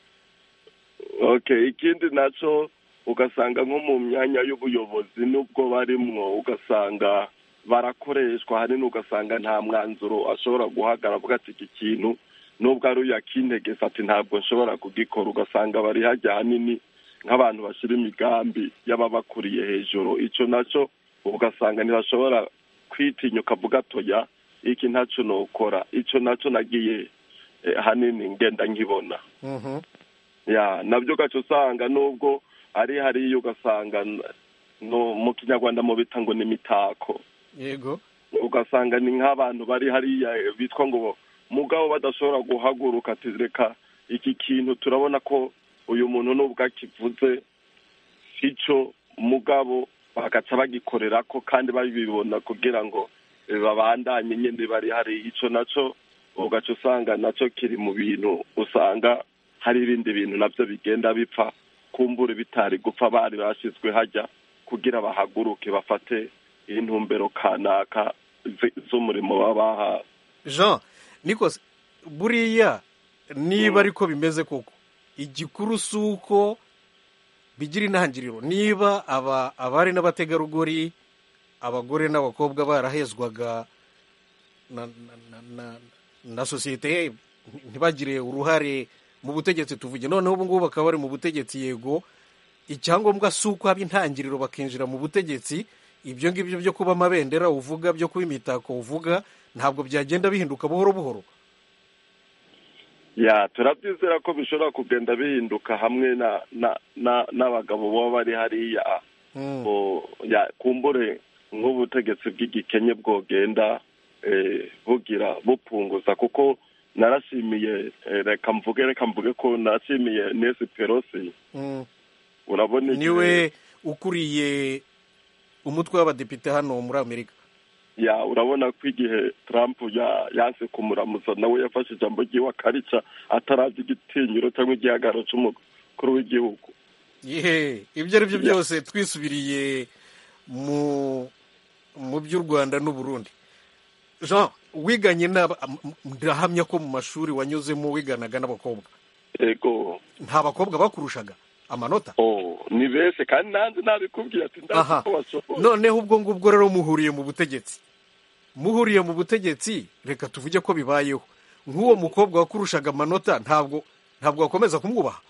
okay ikindi nacyo ugasanga nko mu myanya y'ubuyobozi n'ubwo barimwo ugasanga barakoreshwa hanini ugasanga nta mwanzuro ashobora guhagarara avuga ati iki kintu nubwo ari uyu akintegesa ati ntabwo nshobora kugikora ugasanga bari hajya hanini nk'abantu bashyira imigambi y'ababakuriye hejuru icyo nacyo ugasanga ntibashobora kwitinyuka avuga atoya iki ntacyo nokora icyo nacyo nagiye eh, hanini ngenda nkibona ya nabyo gace usanga nubwo ari hariya ugasanga n- no mu kinyarwanda mu bita ngo ni imitako yego ugasanga ni nk'abantu bari hariya eh, bitwa ngo mugabo badashobora guhaguruka ati reka iki kintu turabona ko uyu muntu nubwo akivuze icyo mugabo bagaca bagikorera ko kandi babibona kugira ngo eh, babandanye nyine bari hari icyo nacyo ugaca usanga nacyo kiri mu bintu usanga hari ibindi bintu nabyo bigenda bipfa kumbura bitari gupfa bari bashyizwe hajya kugira bahaguruke bafate intumbero kanaka zi- z'umurimo baba bahawe jean nikose buriya niba ariko bimeze koko igikuru si uko bigira intangiriro niba aba abari n'abategarugori abagore n'abakobwa barahezwaga na, na, na, na, na sosiyete ntibagire uruhare mu butegetsi tuvuge noneho ubu ngubu bakaba bari mu butegetsi yego icyangombwa si uko haba intangiriro bakinjira mu butegetsi ibyo ngibyo byo kuba amabendera uvuga byo kuba imitako uvuga ntabwo byagenda bihinduka buhoro buhoro ya turabyizera ko bishobora kugenda bihinduka hamwe na na- na- n'abagabo baba bari hariya Bo- ya kumbure nk'ubutegetsi bw'igikenye bwogenda eh, bugira bupunguza kuko narashimiye eh, reka mvuge reka mvuge ko narashimiye nesi perosi urabona igihe- niwe ukuriye umutwe w'abadepite hano muri amerika ya urabona ko igihe Trump ya- yanse kumuramutsa nawe yafashe ijambo ry'iwe akarica atarazi igitinyiro cyangwa igihagararo cy'umukuru w'igihugu yehe ibyo ari byo byose twisubiriye mu mu by'u rwanda n'uburundi jean wiganye n'aba am- ndahamya ko mu mashuri wanyuzemo wiganaga n'abakobwa yego nta bakobwa bakurushaga amanota oh ni benshi kandi nanjye nabikubwiye ati ndazi aha ko bashobora noneho ubwo ngubwo rero muhuriye mu butegetsi muhuriye mu butegetsi reka tuvuge ko bibayeho nk'uwo mukobwa wakurushaga amanota ntabwo ntabwo wakomeza kumwubaha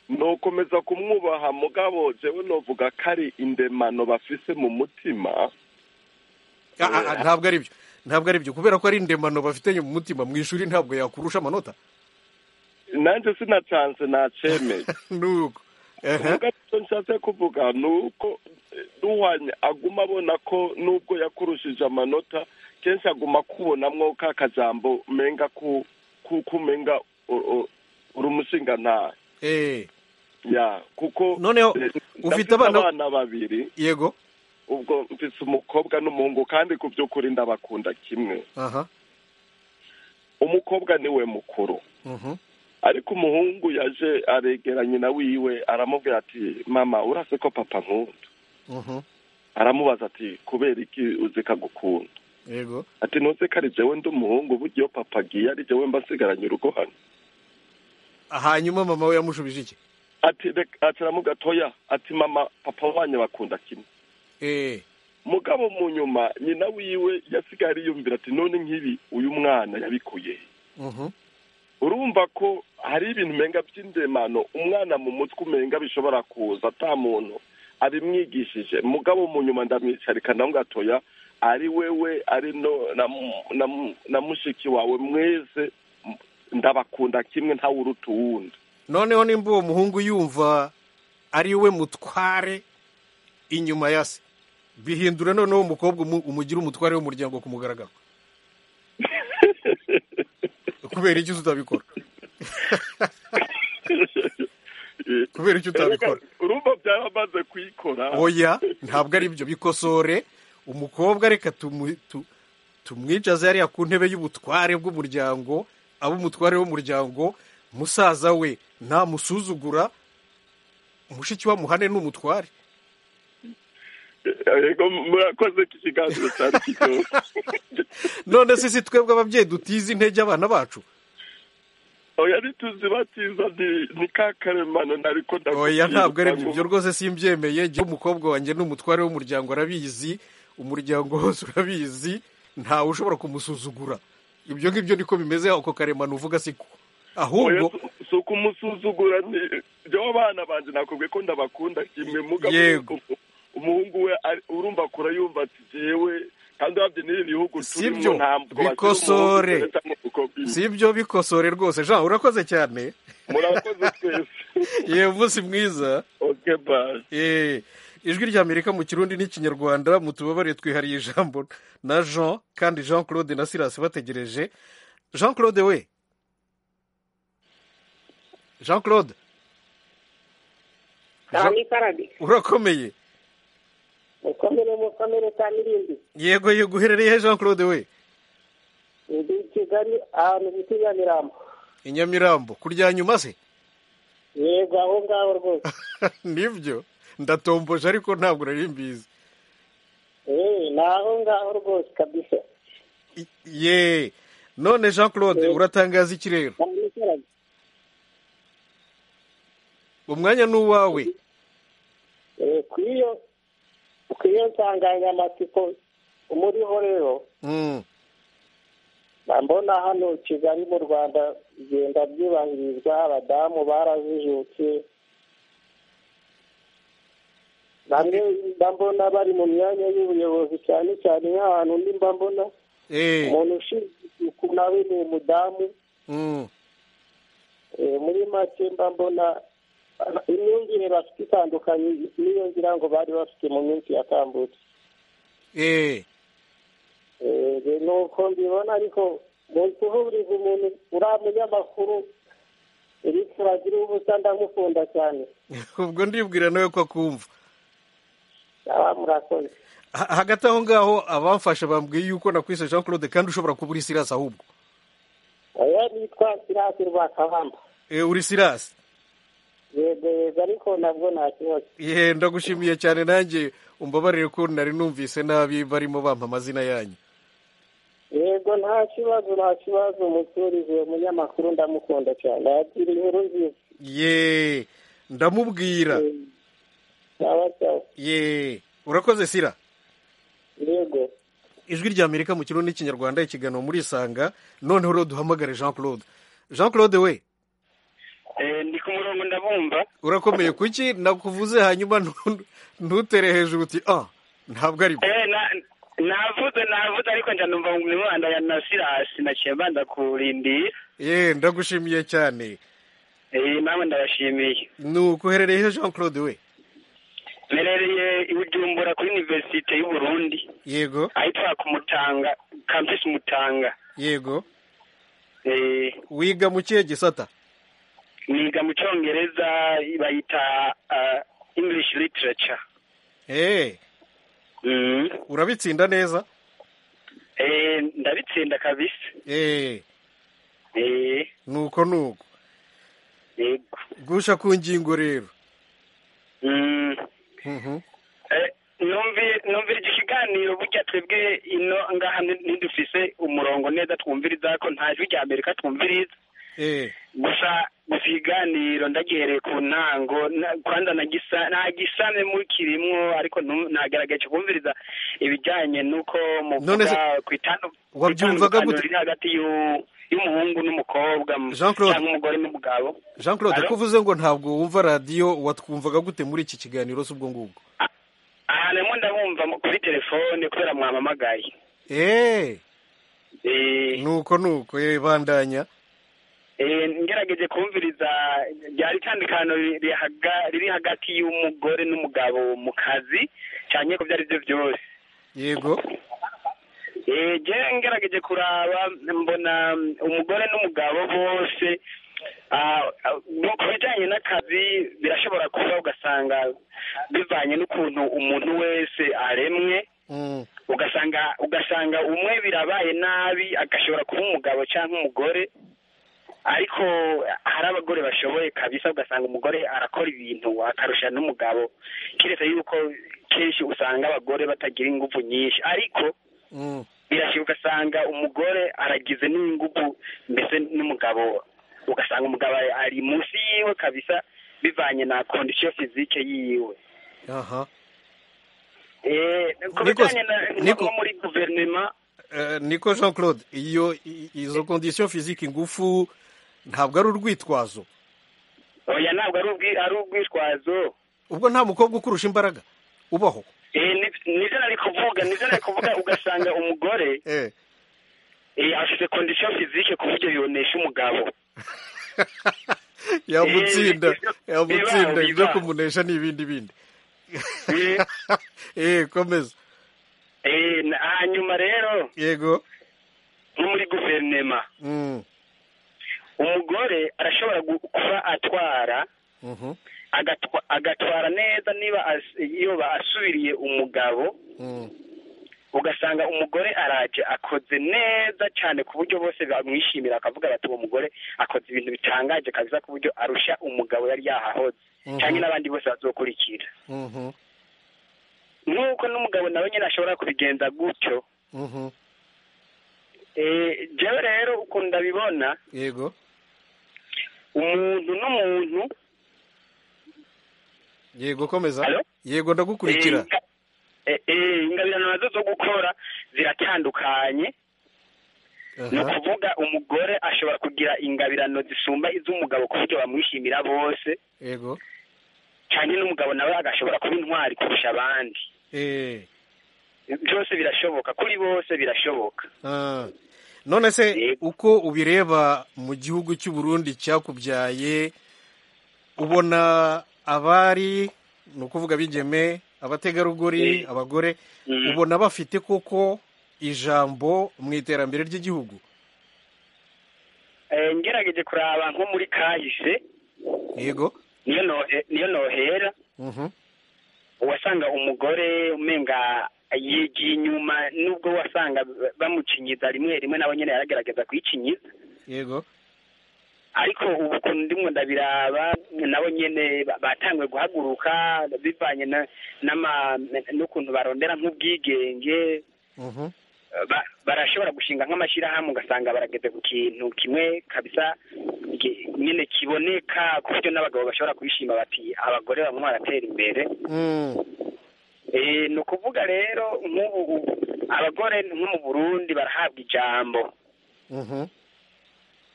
nukomeza kumwubaha mugabo jewe novuga ko ari indemano bafise mu mutima Ah, ah, ah, ntabwo ari byo ntabwo ari byo kubera ko ari indemano bafitanye mu mutima mu ishuri ntabwo yakurusha amanota nanjye sina chance nacemeye nuko Mugabo icyo nshatse kuvuga ni uko eh, duhwanye aguma abona ko nubwo yakurushije amanota kenshi aguma kubonamwo ka kajambo menga ku ku- kumenga u- u- uri umushingantahe eh ya kuko noneho eh, ufite ndafise abana- abana babiri yego ubwo mfise umukobwa n'umuhungu kandi ku by'ukuri ndabakunda kimwe aha umukobwa niwe mukuru mhm ariko umuhungu yaje aregeranye na wiwe aramubwira ati mama urase ko papa nkunda mhm aramubaza ati kubera iki uzi kagukunda yego ati ntuzi ko ari jewe ndi umuhungu burya iyo papa agiye ari jewe mbasigaranye urugo hano hanyuma mama we yamushubije iki ati reka- ati aramuga toya ati mama papa wanyu bakunda kimwe eh mugabo mu nyuma nyina wiwe yasigaye yiyumvira ati none nk'ibi uyu mwana yabikuye he?" mhm urumva ko hari ibintu umenga by'indemano umwana mu mutwe umenga bishobora kuza ata muntu abimwigishije mugabo mu nyuma ndamwicarika nawe gatoya ari wewe ari no na mu- na mu- na mushiki wawe mwese m- ndabakunda kimwe ntawe uruta uwundi noneho nimba uwo muhungu yumva ari we mutware inyuma ya se bihindura noneho umukobwa umu- umugira umutware w'umuryango ku mugaragaro kubera iki utabikora kubera icyo utabikora urumva byaramaze kuyikora oya ntabwo ari byo bikosore umukobwa reka tumu- tu- tumwicaze hariya ku ntebe y'ubutware bw'umuryango abe umutware w'umuryango musaza we ntamusuzugura mushiki we amuhane ni umutware yego murakoze ko ikiganiro cyari kiryoshye none se si twebwe ababyeyi dutiza intege abana bacu oya ntituzi bakiza ni ka karemano nariko oya ntabwo ari ibyo rwose simbyemeye njyewe umukobwa wanjye ni umutware w'umuryango arabizi umuryango wose urabizi ntawe ushobora kumusuzugura ibyo ngibyo niko bimeze ako karemano uvuga siko ahubwo si ukumusuzugura ni byo bana banjye nakubwiye ko ndabakunda kimwe mugabo Yego. umuhungu we ari- urumva kura yumva ati jewe kandi wabye n'iri bihugu sibyo bikosore sibyo bikosore rwose jean urakoze cyane murakoze twese yewe umunsi mwiza Eh, ijwi rya amerika mu kirundi n'ikinyarwanda mu tubabare twihariye ijambo na jean kandi jean claude na silas bategereje jean claude we jean claude cyane ikarade urakomeye mukomere mukomere cyane irindi yego yego uherereye he jean claude we ndi i kigali ahantu bita i nyamirambo i nyamirambo kurya nyuma se yego aho ngaho rwose nibyo ndatomboje ariko ntabwo nari mbizi eee ni aho ngaho rwose kabisa ye none jean claude uratangaza iki rero cyane ikarade umwanya ni uwawe eee ku iyo ku iyo nsanganyamatsiko umuriho rero Mm, mba mbona hano kigali mu rwanda bigenda byubahirizwa abadamu barazijutse bamwe mba mbona bari mu myanya y'ubuyobozi cyane cyane nk'ahantu ndi mba mbona eh, umuntu ushinzwe isuku nawe ni umudamu mm. Eh, muri make mba mbona ah, imyumvire bafite itandukanye n'iyo ngira ngo bari bafite mu minsi yatambutse Eh, Eh, ni uko mbibona ariko mu kuhuriza umuntu uriya munyamakuru eric wagira ubusa ndamukunda cyane ubwo ndibwira nawe ko akumva aba murakoze Ha- hagati aho ngaho abamfasha bambwiye yuko nakwise jean claude kandi ushobora kuba uri sirasi ahubwo oya nitwa sirasi rwakabamba Eh, uri sirasi yego yego ariko nabwo nta kibazo ye ndagushimiye cyane nanjye umbabarire ko nari numvise nabi barimo bampa amazina yanyu yego nta kibazo nta kibazo muturize uwo munyamakuru ndamukunda cyane yagira inkuru nziza ye ndamubwira cyaba cyaba ye urakoze sira yego ijwi rya amerika mu kirundi n'ikinyarwanda ikiganiro muri isanga noneho rero duhamagare jean claude jean claude we ndi ku murongo ndabumva urakomeye kuki nakuvuze hanyuma ntu- ntutere hejuru uti ah ntabwo ari byo Eh, na- navuze navuze ariko njya numva ngo ni mwana ya nasirasi naciye mbanza kurindira ye ndagushimiye cyane Eh, namwe ndabashimiye ni uko uherereye he jean claude we mperereye i bujumbura kuri iniverisite y'uburundi yego ahitwa ku mutanga kampisi mutanga yego Eh, wiga mu kihe gisata niga mu cyongereza bayita ah, english literature Eh, urabitsinda neza Eh, ndabitsinda kabisa Eh, Eh, nuko nuko yego gusha ku ngingo rero Mm. Mhm. Eh, numvi- numvira iki kiganiro burya twebwe ino ngaha ni- ntidufise umurongo neza twumviriza ko nta jwi rya amerika twumviriza Eh, gusa gusa ikiganiro ndagihereye ku ntango na- kwanza nagisa- nagisamye mukirimwo ariko nu- nagerageje kumviriza ibijyanye n'uko None muvuga se- ku itandu- ku wabyumvaga itandukaniro gute? riri hagati y'u- y'umuhungu n'umukobwa Jean Claude. cyangwa umugore n'umugabo jean claude Alo? ko uvuze ngo ntabwo wumva radiyo watwumvaga gute muri iki kiganiro si ubwo ngubwo aha ndimo ndabumva mu- kuri telefone kubera mwampamagaye Eh, Eh, nuko nuko eh, bandanya Eh, ngerageje kumviriza ryari itandukano riri haga- riri hagati y'umugore n'umugabo mu kazi cyane ko byari byo byose yego Eh, je ngerageje kuraba mbona mm, umugore n'umugabo bose ah, ah, no ku bijyanye n'akazi birashobora kuba ugasanga bivanye n'ukuntu umuntu wese aremwe Mm, ugasanga ugasanga umwe birabaye nabi agashobora kuba umugabo cyangwa umugore ariko hari abagore bashoboye kabisa ugasanga umugore arakora ibintu akarusha n'umugabo keretse yuko kenshi usanga abagore batagira ingufu nyinshi ariko mm. birashya ugasanga umugore aragize n'ingufu mbese n'umugabo ugasanga umugabo ari munsi yiwe kabisa bivanye na kondisiyo fizike yiwe aha Eh, ku Nikos- bijyanye na- Niko- no muri guverinoma Eh, niko jean claude iyo i- izo kondisiyo fiziki ingufu ntabwo ari urwitwazo oya ntabwo ari ubwi- ari urwitwazo ubwo nta mukobwa ukurusha imbaraga ubaho Eh, ni- nibyo nari kuvuga nibyo nari kuvuga ugasanga umugore eh, afite kondisiyo fizike ku buryo yonesha umugabo yamutsinda Eh, ibyo- yamutsinda bibaho, ibyo bibaho. kumunesha ni ibindi bindi eh komeza Eh, na- hanyuma rero yego nko muri guverinoma Mm, umugore arashobora gu- kuba atwara mhm, agatwa- agatwara neza niba as- iyo basubiriye umugabo mm. ugasanga umugore araje akoze neza cyane ku buryo bose bamwishimira akavuga bati uwo mugore akoze ibintu bitangaje kabisa ku buryo arusha umugabo yari yahahoze Mhm. cyangwa n'abandi bose bazokurikira Mhm, nk'uko n'umugabo nawe nyine ashobora kubigenza gutyo mhm. eh, jewe rero ukuntu ndabibona yego umuntu n'umuntu yego komeza Hello? yego ndagukurikira eh, eh, ingabirano nazo zo gukora ziratandukanye ni Aha, ukuvuga umugore ashobora kugira ingabirano zisumba iz'umugabo ku buryo bamwishimira bose yego cyane n'umugabo nawe agashobora kuba intwari kurusha abandi eh byose birashoboka kuri bose birashoboka Ah. none se uko ubireba mu gihugu cy'u Burundi cyakubyaye ubona abari ni ukuvuga abigeme abategarugori abagore ubona bafite koko ijambo mu iterambere ry'igihugu Eh, ngerageje kuraba nko muri kahise yego niyo nohe- niyo nohera Mhm. wasanga umugore umenga yigiye inyuma nubwo wasanga bamukinyiza rimwe rimwe nawe nyine yaragerageza kuyikinyiza yego ariko ubu ukuntu ndimo ndabiraba nabo nyine ba- batanguye guhaguruka bivanye na- n'ama- n'ukuntu barondera nk'ubwigenge Mhm. ba- barashobora gushinga nk'amashyirahamwe ugasanga barageze ku kintu kimwe kabisa ki- nyine kiboneka ku buryo n'abagabo bashobora kwishima bati abagore bamwe baratera imbere Mm. Eh, ni ukuvuga rero nk'ubu ubu abagore nko mu burundi barahabwa ijambo Mhm.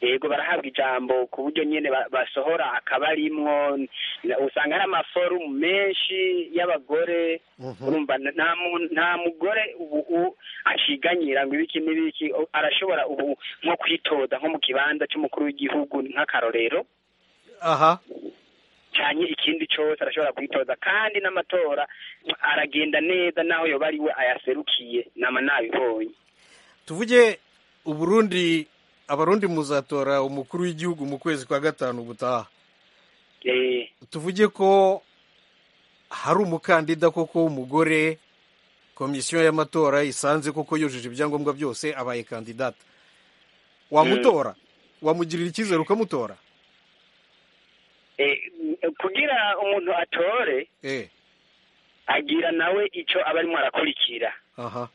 yego barahabwa ijambo ku buryo nyine ba- basohora akabarimwo n- usanga hari amaforumu menshi y'abagore Mhm. urumva n- nta mu- nta mugore ubu u- akiganyira ngo ibiki n'ibiki o- arashobora ubu nko kwitoza nko mu kibanza cy'umukuru w'igihugu nk'akarorero aha cyane ikindi cyose arashobora kwitoza kandi n'amatora aragenda neza n'aho yoba ari we ayaserukiye nama nabibonye tuvuge uburundi abarundi muzatora umukuru w'igihugu mu kwezi kwa gatanu gutaha Eh, tuvuge ko hari umukandida koko w'umugore komisiyo y'amatora isanze koko yujuje ibyangombwa byose abaye kandidata wamutora wamugirira icyizere ukamutora eh, kugira umuntu atore eh agira nawe icyo aba arimo arakurikira aha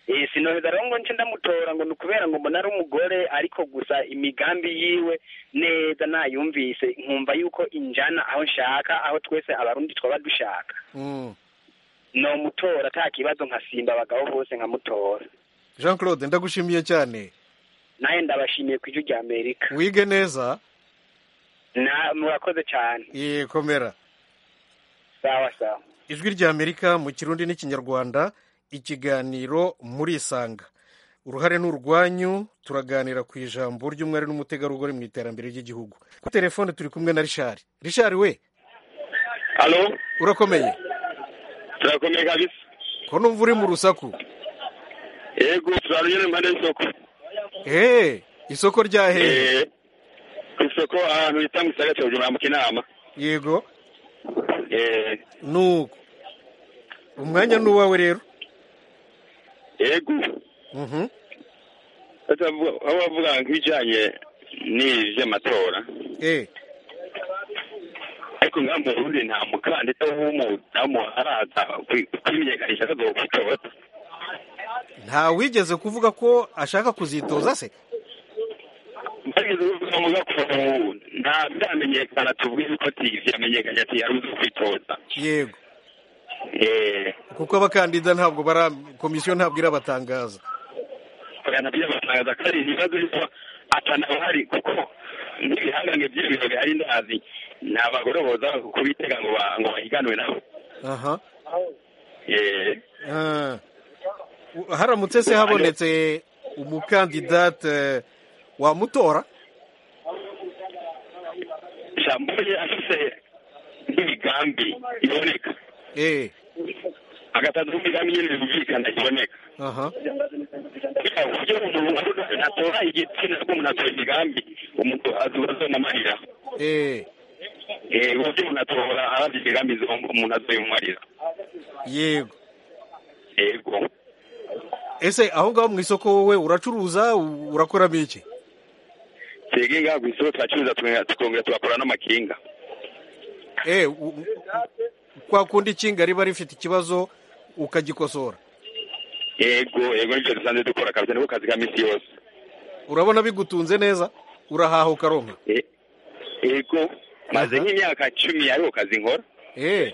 Eh, sinoheza rero ngo nce ndamutora ngo ni ukubera ngo mbona ari umugore ariko gusa imigambi yiwe neza nayumvise nkumva yuko injana aho nshaka aho twese abarundi twaba dushaka Mm. nomutora nta kibazo nkasimba abagabo bose nkamutora jean claude ndagushimiye cyane nawe ndabashimiye ku ijwi rya amerika wige neza na murakoze cyane eh komera sawa sawa ijwi rya amerika mu kirundi n'ikinyarwanda ikiganiro muri isanga uruhare ni urwanyu turaganira ku ijambo ry'umwari n'umutegarugori mu iterambere ry'igihugu kuri telefone turi kumwe na rishari rishari we Halo, urakomeye turakomeye kabisa. ko numva uri mu rusaku Yego, turarunyene impande y'isoko. eee isoko rya hehe Eh, Isoko ahantu bita mu gisagara cya Bujumbura mu Kinama. yego Eh, nuko umwanya ni uwawe rero yego, Mhm. batavuga- aho bavuga nk'ibijanye n'ivy'amatora. Eh, Ariko ngaha mu Burundi nta mukandida w'umudamu araza kwi- kwimenyekanisha ko azokwitora. nta wigeze kuvuga ko ashaka kuzitoza se bageze kuvuga ngo gakondo nta byamenyekana tubwire ko tivi yamenyekanye ati yari uzi kwitoza yego kuko abakandida ntabwo bara komisiyo ntabwo irabatangaza bakana byabatangaza ko ari ibibazo bisa atanabahari kuko n'ibihangange by'ibiro bihari ndazi ni abagore boza kubitega ngo ba- ngo bahiganwe nabo aha Eh, Ah. U- haramutse se habonetse umukandidate wamutora jambo ye afise n'imigambi iboneka eh agatatu imigambi nyine yumvikana iboneka aha kugira ngo umuntu atora igitsina rw'umuntu atora imigambi umuntu azonamarira eh Eh, uburyo umuntu atora abandi imigambi zo- umuntu azoyimumarira yego yego ese aho ngaho mu isoko wowe uracuruza u- urakoramo iki twebwe ngaha ku isoko turacuruza tuka- tukongera tugakora n'amakinga eh u- u- kwa kundi ikinga riba rifite ikibazo ukagikosora yego yego nibyo dusanzwe dukora kabisa niko kazi ka misi yose urabona bigutunze neza urahaha ukaronka Eh, yego maze nk'imyaka cumi ariho kazi nkora eh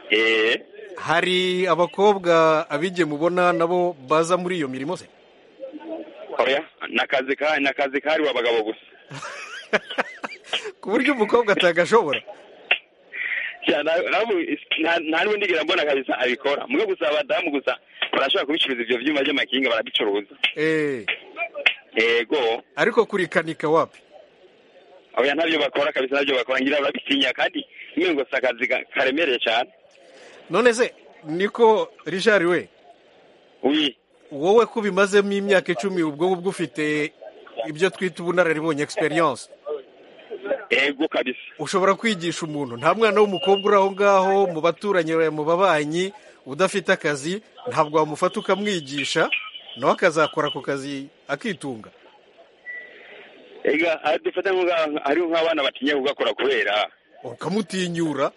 Eh, hari abakobwa abige mubona nabo baza muri iyo mirimo se oya ni akazi ka ni akazi kahariwe abagabo gusa ku buryo umukobwa atagashobora Ja, na- nabu- nta nta n'ubu ndigera mbona kabisa abikora mwe gusa abadamu gusa barashobora kubicuruza ibyo byuma by'amakinga barabicuruza eh yego ariko kurikanika wapi oya ntabyo bakora kabisa ntabyo bakora ngira barabitinya kandi mwe gusa akazi ka- karemereye cyane none se niko richard we wowe ko ubimazemo imyaka icumi ubwo ubwo ufite ibyo twita ubunararibonye experience yego kabisa ushobora kwigisha umuntu nta mwana w'umukobwa uri aho ngaho mu baturanyi mu babanyi udafite akazi ntabwo wamufata ukamwigisha nawe akazakora ako kazi akitunga ega ah, dufata nk'uga- hariho nk'abana batinya kugakora kubera ukamutinyura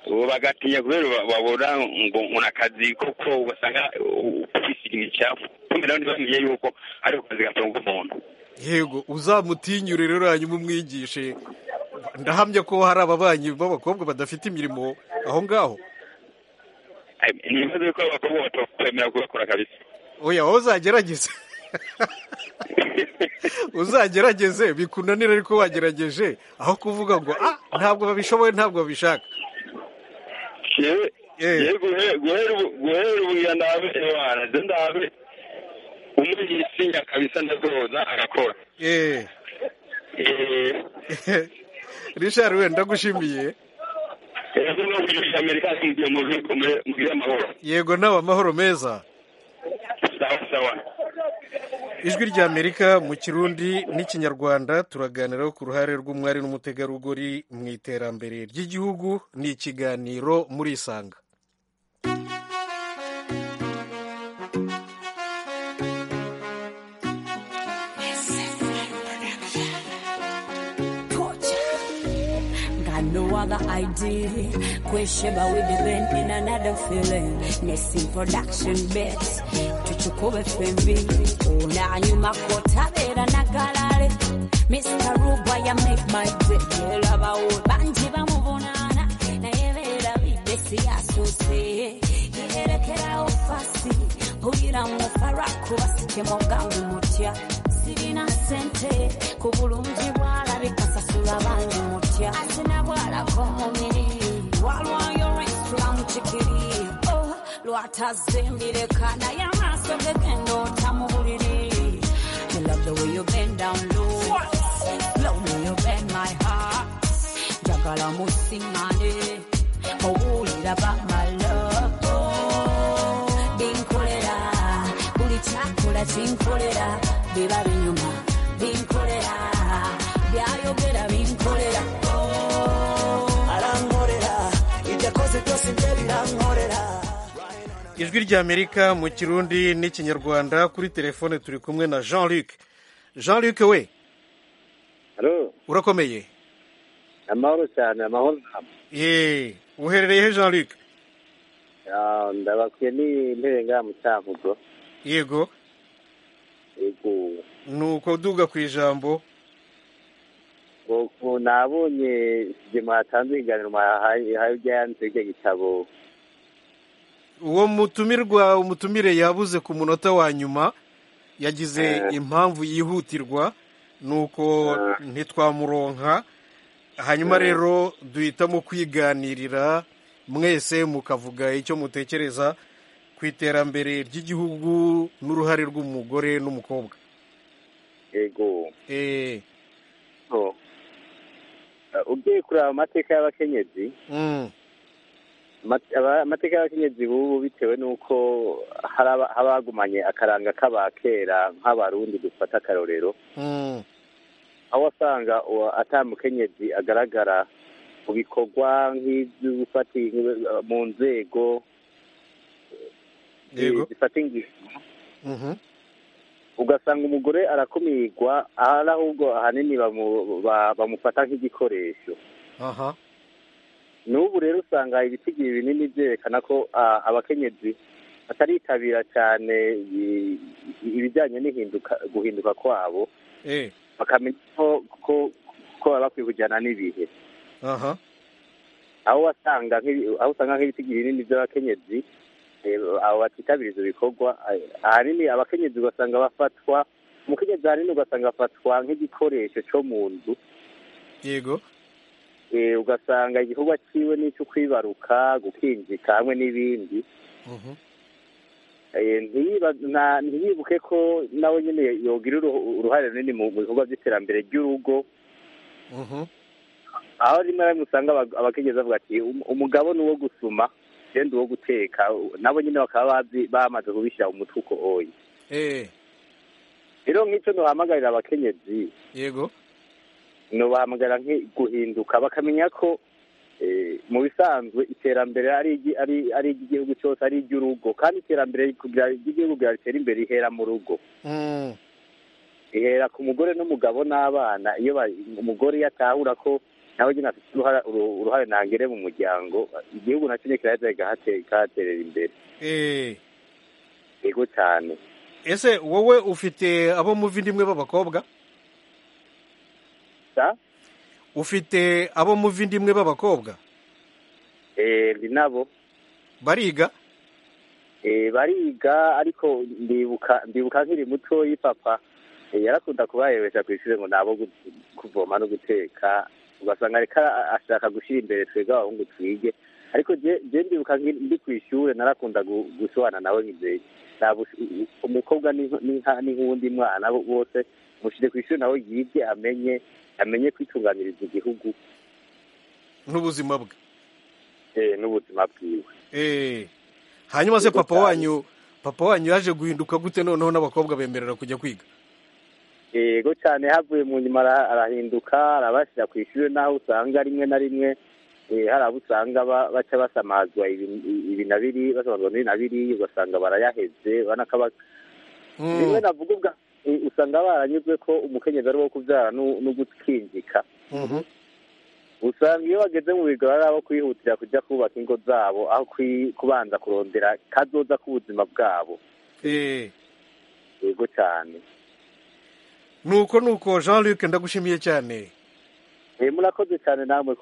ubu bagatinya kubera ba- babona ngo ngo ni akazi koko ugasanga uh, kwisiga imicafu kubera nabo ntibamenye yuko ari akazi gatunga umuntu yego uzamutinyure rero hanyuma umwigishe ndahamya ko hari ababanyi b'abakobwa badafite imirimo aho ngaho Ay, ni ibibazo yuko abakobwa batakwemera kugakora kabisa oya wowe uzagerageze uzagerageze bikunanira ariko wagerageje aho kuvuga ngo ah ntabwo babishoboye ntabwo babishaka yewe yewe guhe- guhera ubu- guhera ubu ngira ndabe ewana nze ndabe umwigisinya kabisa ndadoza agakora eh Eh, richard we ndagushimiye ejo no kujya amerika ngiye mu bigo muri- mu by'amahoro yego nawe amahoro meza sawa sawa ijwi ry'amerika mu kirundi n'ikinyarwanda turaganiraho ku ruhare rw'umwari n'umutegarugori mu iterambere ry'igihugu ni ikiganiro muri isanga Got no other idea. Question about we be bent in another feeling. Messing production bets. Tuchukue FMV. Una nyuma kota bera na galare. Mr. Ruba ya make my day. Lava o banji ba mubonana. Na yevera bidesi asose. Yerekera ufasi. Huira mufara kubasike mogambi mutya. Sirina sente ku bulungi bwalabika sasula bangi mutya asina bwalako mubiri walwayo olwensula mu kikiri Oh, lwatazimbireka naye amaaso gegenda otamubuliri I love the way you bend down low Love me you bend my heart njagala musiŋŋane owulira ba my love Oh, binkolera buli kyakola kinkolera biba binyuma binkolera byayogera binkolera arankolera ibyakoze byose bye birankolera ijwi ry'amerika mu kirundi n'ikinyarwanda kuri telefone turi kumwe na jean luc jean luc we Halo, urakomeye amahoro cyane amahoro ye uherereye he jean luc Ah, ndabakuye n'intebe ngaha mu cyangugu yego yego nuko duga ku ijambo ubu nabonye ikigema hatanze ibiganiro hayo byanze icyo gitabo uwo mutumirwa umutumire yabuze ku munota wa nyuma yagize impamvu yihutirwa nuko ntitwamuronka hanyuma rero duhitamo kwiganirira mwese mukavuga icyo mutekereza ku iterambere ry'igihugu n'uruhare rw'umugore n'umukobwa yego eee ugiye kureba amateka y'abakenyezi amateka y'abakenyezi bubu bitewe n'uko habagumanye akaranga k'abakera nk'abarundi dufata akarorero aho wasanga atamukenyezi agaragara mu bikorwa nk'iby'ubufatike mu nzego zifata ingingo ugasanga umugore arakumirwa ahari ahubwo ahanini bamufata nk'igikoresho aha n'ubu rero usanga ibisigaye binini byerekana ko abakenyezi bataritabira cyane ibijyanye n'ihinduka guhinduka kwabo bakamenya ko baba bakwiye kujyana n'ibihe aha aho usanga nk'ibisigaye binini by'abakenyezi abo batitabira ibyo bikorwa ahanini abakenyezi ugasanga bafatwa umukenyezi ahanini ugasanga afatwa nk'igikoresho cyo mu nzu yego ugasanga igikorwa cyiwe n'icyo kwibaruka gukinjika hamwe n'ibindi ntiyibuke ko nawe nyine yogira uruhare runini mu bikorwa by'iterambere ry'urugo aho rimwe na rimwe usanga abakenyezi bavuga ati umugabo ni uwo gusuma genda uwo guteka nabo nyine bakaba bamaze kubishyira umutwe uko oye rero nk'icyo duhamagarira abakenyezi yego ntibahamagara guhinduka bakamenya ko mu bisanzwe iterambere ari iry'igihugu cyose ari iry'urugo kandi iterambere ry'igihugu ryatera imbere ihera mu rugo ihera ku mugore n'umugabo n'abana iyo umugore yatahura ko nawe nyine afite uruhare ntangere mu muryango igihugu nacyo kirahita kihaterera imbere yego cyane ese wowe ufite abo muvi ndimwe b'abakobwa ufite abo muvi ndimwe b'abakobwa ndi nabo bariga bariga ariko ndibuka nkiri muto y'ipapa yarakunda kubarebesha ku ishuri ngo nabo kuvoma no guteka ugasanga reka ashaka gushyira imbere twebwe abahungu twige ariko ndibuka ndi ku ishuri narakunda gusohana nawe nk'imbere umukobwa ni nk'uwundi mwana bose mushyire ku ishuri nawe yige amenye amenye kwitunganiriza igihugu n'ubuzima bwe n'ubuzima bwiwe hanyuma se papa wanyu papa wanyu yaje guhinduka gute noneho n'abakobwa bemerera kujya kwiga yego cyane havuye mu nyuma arahinduka arabashyira ku ishuri n'aho usanga rimwe na rimwe hari abo usanga baca basamazwa ibi na biri basamazwa n'ibi na biri ugasanga barayaheze rimwe navuga ubwa usanga baranyuzwe ko umukenyezi ari uwo kubyara no gukinjika usanga iyo bageze mu bigaro ari abo kwihutira kujya kubaka ingo zabo aho kubanza kurondera kazoza k'ubuzima bwabo yego cyane nuko nuko jean luc ndagushimiye cyane murakoze cyane namwe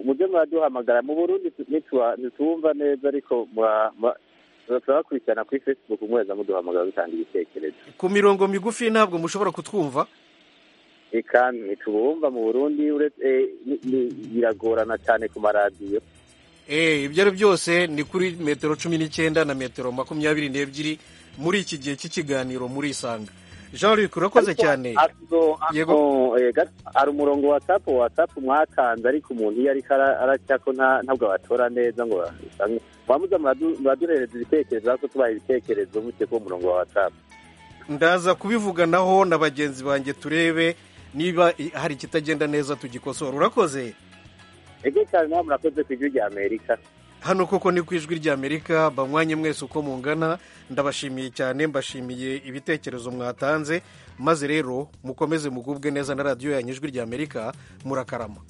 mujye muraduhamagara mu burundi ntitubumva neza ariko turasaba bakurikirana kuri facebook mweza muduhamagara dutanga ibitekerezo ku mirongo migufi ntabwo mushobora kutwumva reka ntitubumva mu burundi biragorana cyane ku maradiyo ibyo ari byose ni kuri metero cumi n'icyenda na metero makumyabiri n'ebyiri muri iki gihe cy'ikiganiro muri isanga jean luc urakoze cyane yego hari umurongo wa tapu wa tapu mwatanze ariko umuntu iyo ariko aracya ko ntabwo abatora neza ngo mwamuza muraduhereza ibitekerezo ariko tubaha ibitekerezo mutse ko umurongo wa watsapu ndaza kubivuganaho na bagenzi banjye turebe niba hari ikitagenda neza tugikosora urakoze yego cyane nawe murakoze ku ijwi rya amerika hano koko ni ku ijwi ry'amerika banywanye mwese uko mungana ndabashimiye cyane mbashimiye ibitekerezo mwatanze maze rero mukomeze mugubwe neza na radiyo yanyu ijwi ry'amerika murakarama